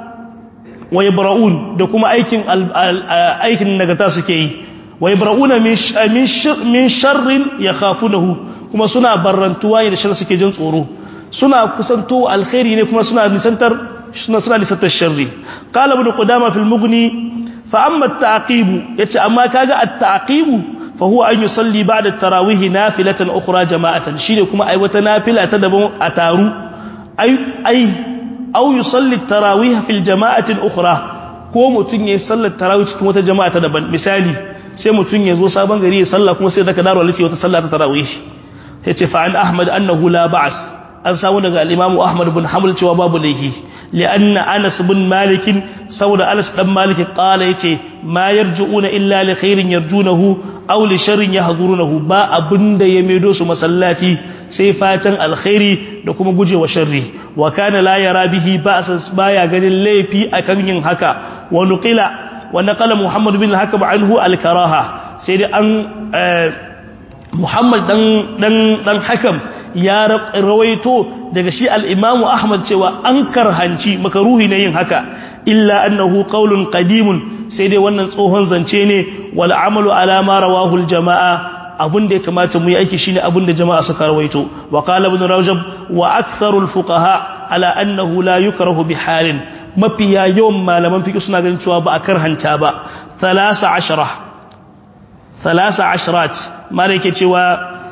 wa yabra'un da kuma aikin aikin nagarta suke yi wa yabra'una min min sharrin yakhafunahu kuma suna barrantuwa ne da shar suke jin tsoro suna kusanto alkhairi ne kuma suna nisantar suna suna nisantar sharri qala ibn qudama fil mughni fa amma at-ta'qib yace amma kaga at-ta'qib fa huwa an yusalli ba'da at-tarawih nafilatan ukhra jama'atan shine kuma ai wata nafila ta daban a taru ai ai aw yusalli at-tarawih fil jama'atin ukhra ko mutun yayin sallar tarawih cikin wata jama'a ta daban misali sai mutun ya zo sabon gari ya salla kuma sai daga daro alisi wata sallah ta tarawih yace fa an ahmad annahu la ba's an samu daga al-imamu ahmad bin hanbal cewa babu laifi lianna anas bin malik saboda anas dan malik qala yace ma yarjuuna illa li khairin yarjunahu aw li sharrin yahdurunahu ba abinda ya medo su masallati sai fatan alkhairi da kuma gujewa sharri wa kana la yara bihi ba'sa baya ganin laifi akan yin haka wa nuqila wa naqala muhammad bin hakam anhu al-karaha sai dai an Muhammad dan dan dan Hakam ya rawaito daga shi al-Imam Ahmad cewa an karhanci makaruhi ne yin haka illa annahu qaulun qadimun sai dai wannan tsohon zance ne wal amalu ala ma rawahu al-jamaa abun da ya kamata mu yi aiki shine abun da jama'a suka rawaito wa qala ibn rajab wa aktharul fuqaha ala annahu la yukrahu bi halin mafiya yawan malaman fiqh suna ganin cewa ba a karhanta ba 13 ثلاث عشرات ما yake cewa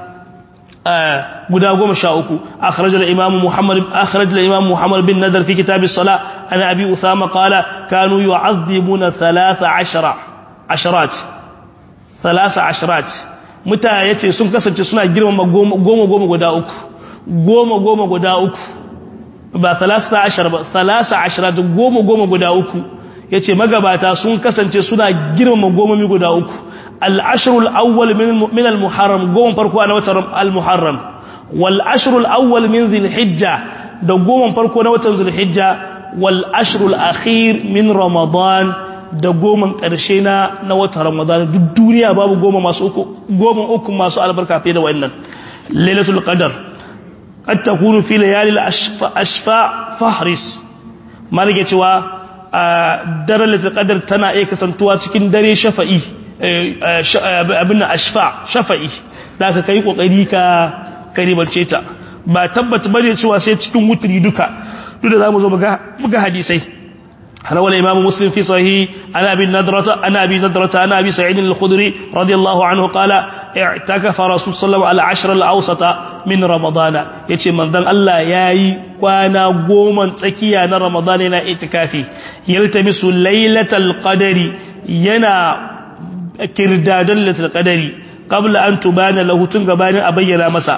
guda goma sha uku akhraj al-imam muhammad akhraj al-imam muhammad bin nadar fi kitab as-salah ana abi usama qala kanu yu'adhibuna 13 asharat 13 asharat muta yace sun kasance suna girmama goma goma guda uku goma goma guda uku ba 13 ba 13 asharat goma goma guda uku yace magabata sun kasance suna girmama gomomi guda uku العشر الأول من من المحرم قوم فرقوا أنا وتر المحرم والعشر الأول من ذي الحجة ده قوم فرقوا أنا وتر ذي الحجة والعشر الأخير من رمضان da goma ƙarshe na na wata ramadan duk duniya babu goma masu uku goma uku masu albarka fiye da wannan lailatul qadar qad takunu fi layali ashfa fahris malike cewa daren lailatul qadar tana iya kasantuwa cikin dare shafa'i abin ashfa shafa'i da ka kai kokari ka karibance ta ba tabbata bane cewa sai cikin wutri duka duk da zamu zo muga muga hadisai ana wala imamu muslim fi sahih ana abi nadrata ana abi nadrata ana abi sa'id al-khudri radiyallahu anhu qala i'takafa rasul sallallahu alaihi al-ashr al-awsata min ramadana yace manzon Allah yayi kwana goma tsakiya na ramadana yana itikafi yaltamisu lailatal qadari yana kirdadan latul qadari qabla an tubana lahu tun gabanin a bayyana masa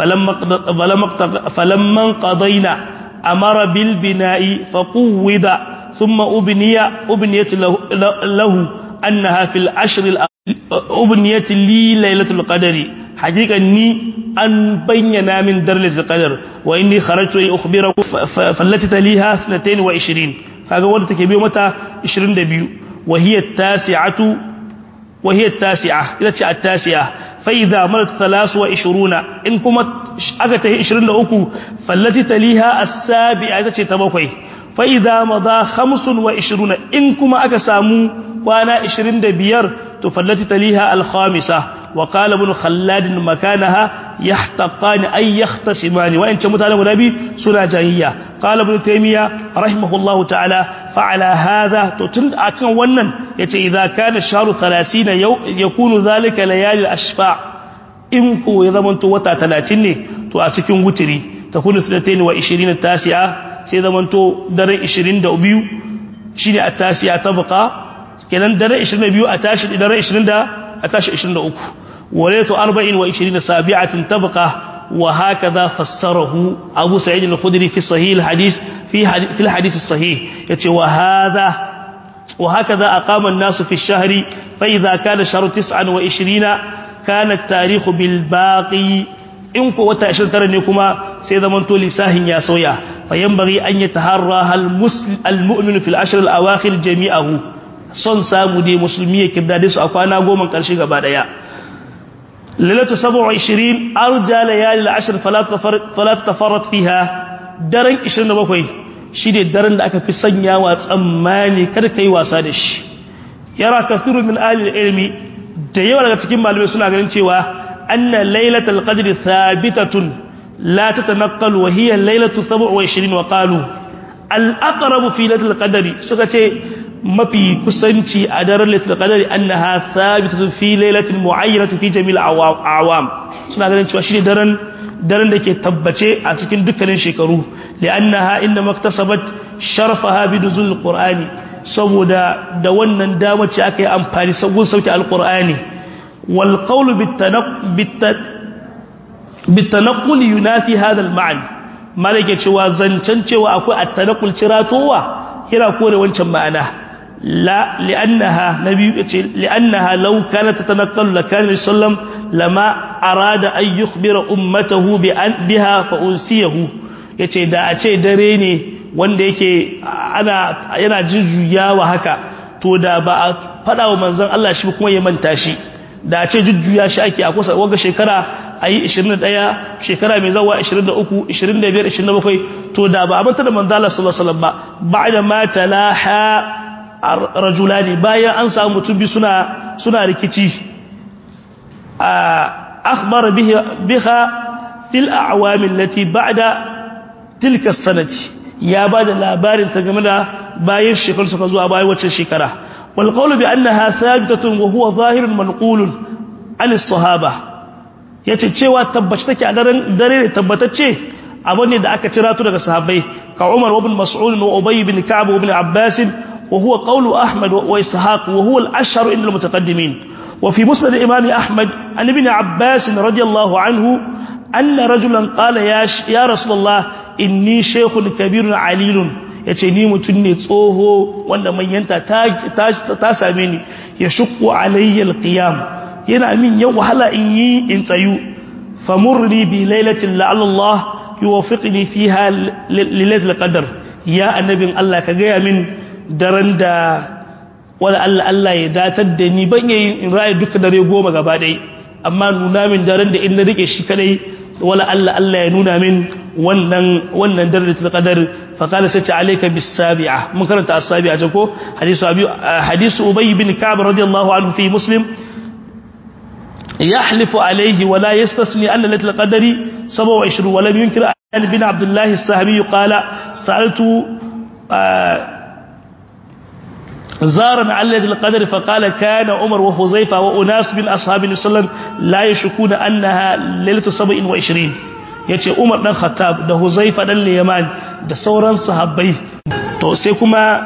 falamman qadaina amara bil bina'i faquwida thumma ubniya ubniyat lahu annaha fil ashr al ubniyat li laylatul qadri haqiqan ni an bayyana min darajatul qadr wa inni kharajtu li ukhbirakum fallati taliha 22 kaga wanda take biyo mata 22 wa hiya at-tasi'atu wa hiya at-tasi'a ita ce at-tasi'a fa idha marat 23 in kuma aka tahi 23 fallati taliha as-sabi'a ita ce ta bakwai fa idha madha 25 in kuma aka samu kwana 25 to fallati taliha al-khamisa wa qala ibn khallad makanaha yahtaqan ay yahtasiman wa in mutanen guda bi suna jahiyya qala ibn taymiya rahimahullahu ta'ala fa ala hadha to tun akan wannan yace idza kana shahru 30 yakunu zalika layali al-ashfa in ko ya zamanto wata 30 ne to a cikin wutiri takunu 23 tasi'a sai zamanto daren 22 shine at-tasi'a tabqa kenan dare 22 a tashi dare 20 a tashi 23 walaitu 24 sabi'atin tabqa wa hakaza fassarahu Abu Sa'id al-Khudri fi sahih al-hadith fi fi al-hadith as-sahih yace wa hadha wa hakaza aqama an-nas fi ash-shahri fa idha kana shahru 29 kana at-tarikh bil baqi in ko wata 29 ne kuma sai zaman to lisahin ya soya fa yanbaghi an yataharra al-muslim al-mu'min fi al-ashr al-awakhir jami'ahu son samu dai musulmi ya kirdade su a kwana goma ƙarshe gaba ɗaya lalatu 27 arja layali al-ashr fala tafarrat fiha daren 27 shi ne daren da aka fi sanyawa tsammani kada kai wasa da shi yara kathiru min ahli ilmi da yawa daga cikin malamai suna ganin cewa anna lailatul qadri thabitatun la tatanaqqalu wa hiya lailatu 27 wa qalu al-aqrabu fi lailatul qadri suka ce mafi kusanci a daren lailatul qadari annaha thabitatun fi lailatin mu'ayyanatin fi jami'il awam suna ganin cewa shine daren daren da ke tabbace a cikin dukkanin shekaru li'annaha inna maktasabat sharfaha bi nuzul qur'ani saboda da wannan damar ce aka yi amfani sabon sauke alqur'ani wal qawlu bitanaqqul yunafi hadha al-ma'an malaka cewa zancen cewa akwai at-tanaqqul ciratowa yana kore wancan ma'ana لا لأنها نبي لأنها لو كانت تتنقل لكان النبي صلى الله عليه وسلم لما أراد أن يخبر أمته بها فأنسيه yace da a ce dare ne wanda yake ana yana jujjuyawa haka to da ba a fada wa manzon Allah shi kuma ya manta shi da a ce jujjuya shi ake a kusa waga shekara ayi 21 shekara mai zawa 23 25 27 to da ba a manta da manzon Allah sallallahu alaihi wasallam ba ba'da ma talaha rajulani bayan an samu mutum bi suna suna rikici akhbara biha fil a'wam allati ba'da tilka sanati ya bada labarin ta game da bayan shekaru suka zuwa bayan wacce shekara wal qawlu bi annaha thabitatun wa huwa zahirun manqulun an as-sahaba yace cewa tabbaci take a daren dare ne tabbatacce abin ne da aka cira tu daga sahabbai ka Umar ibn Mas'ud wa Ubay ibn Ka'b ibn Abbas وهو قول أحمد وإسحاق وهو الأشهر عند المتقدمين وفي مسند الإمام أحمد عن ابن عباس رضي الله عنه أن رجلا قال يا, يا رسول الله إني شيخ كبير عليل yace ni mutum ne tsoho wanda manyanta ta same ni ya shukku alayya alqiyam yana min yau wahala in yi in tsayu famurni bi lailatin la'alla Allah yuwaffiqni fiha lailatul qadr ya annabin Allah ka ga min daren da wala Allah Allah ya datar da ni ban yi in ra'ayi duka dare goma gaba ɗaya amma nuna min daren da in na rike shi kadai wala Allah Allah ya nuna min wannan wannan darajatul qadar fa qala sati alayka bis sabi'a mun karanta as-sabi'a ko hadisu abi hadisu ubay bin ka'b radiyallahu anhu fi muslim يحلف عليه ولا يستثني أن ليلة القدر 27 ولم ينكر أن بن عبد الله السهمي قال سألت زارا عن ليلة القدر فقال كان عمر وحذيفة وأناس من أصحاب النبي صلى الله عليه وسلم لا يشكون أنها ليلة 27 yace Umar dan Khattab da Huzaifa dan Yaman da sauran sahabbai to sai kuma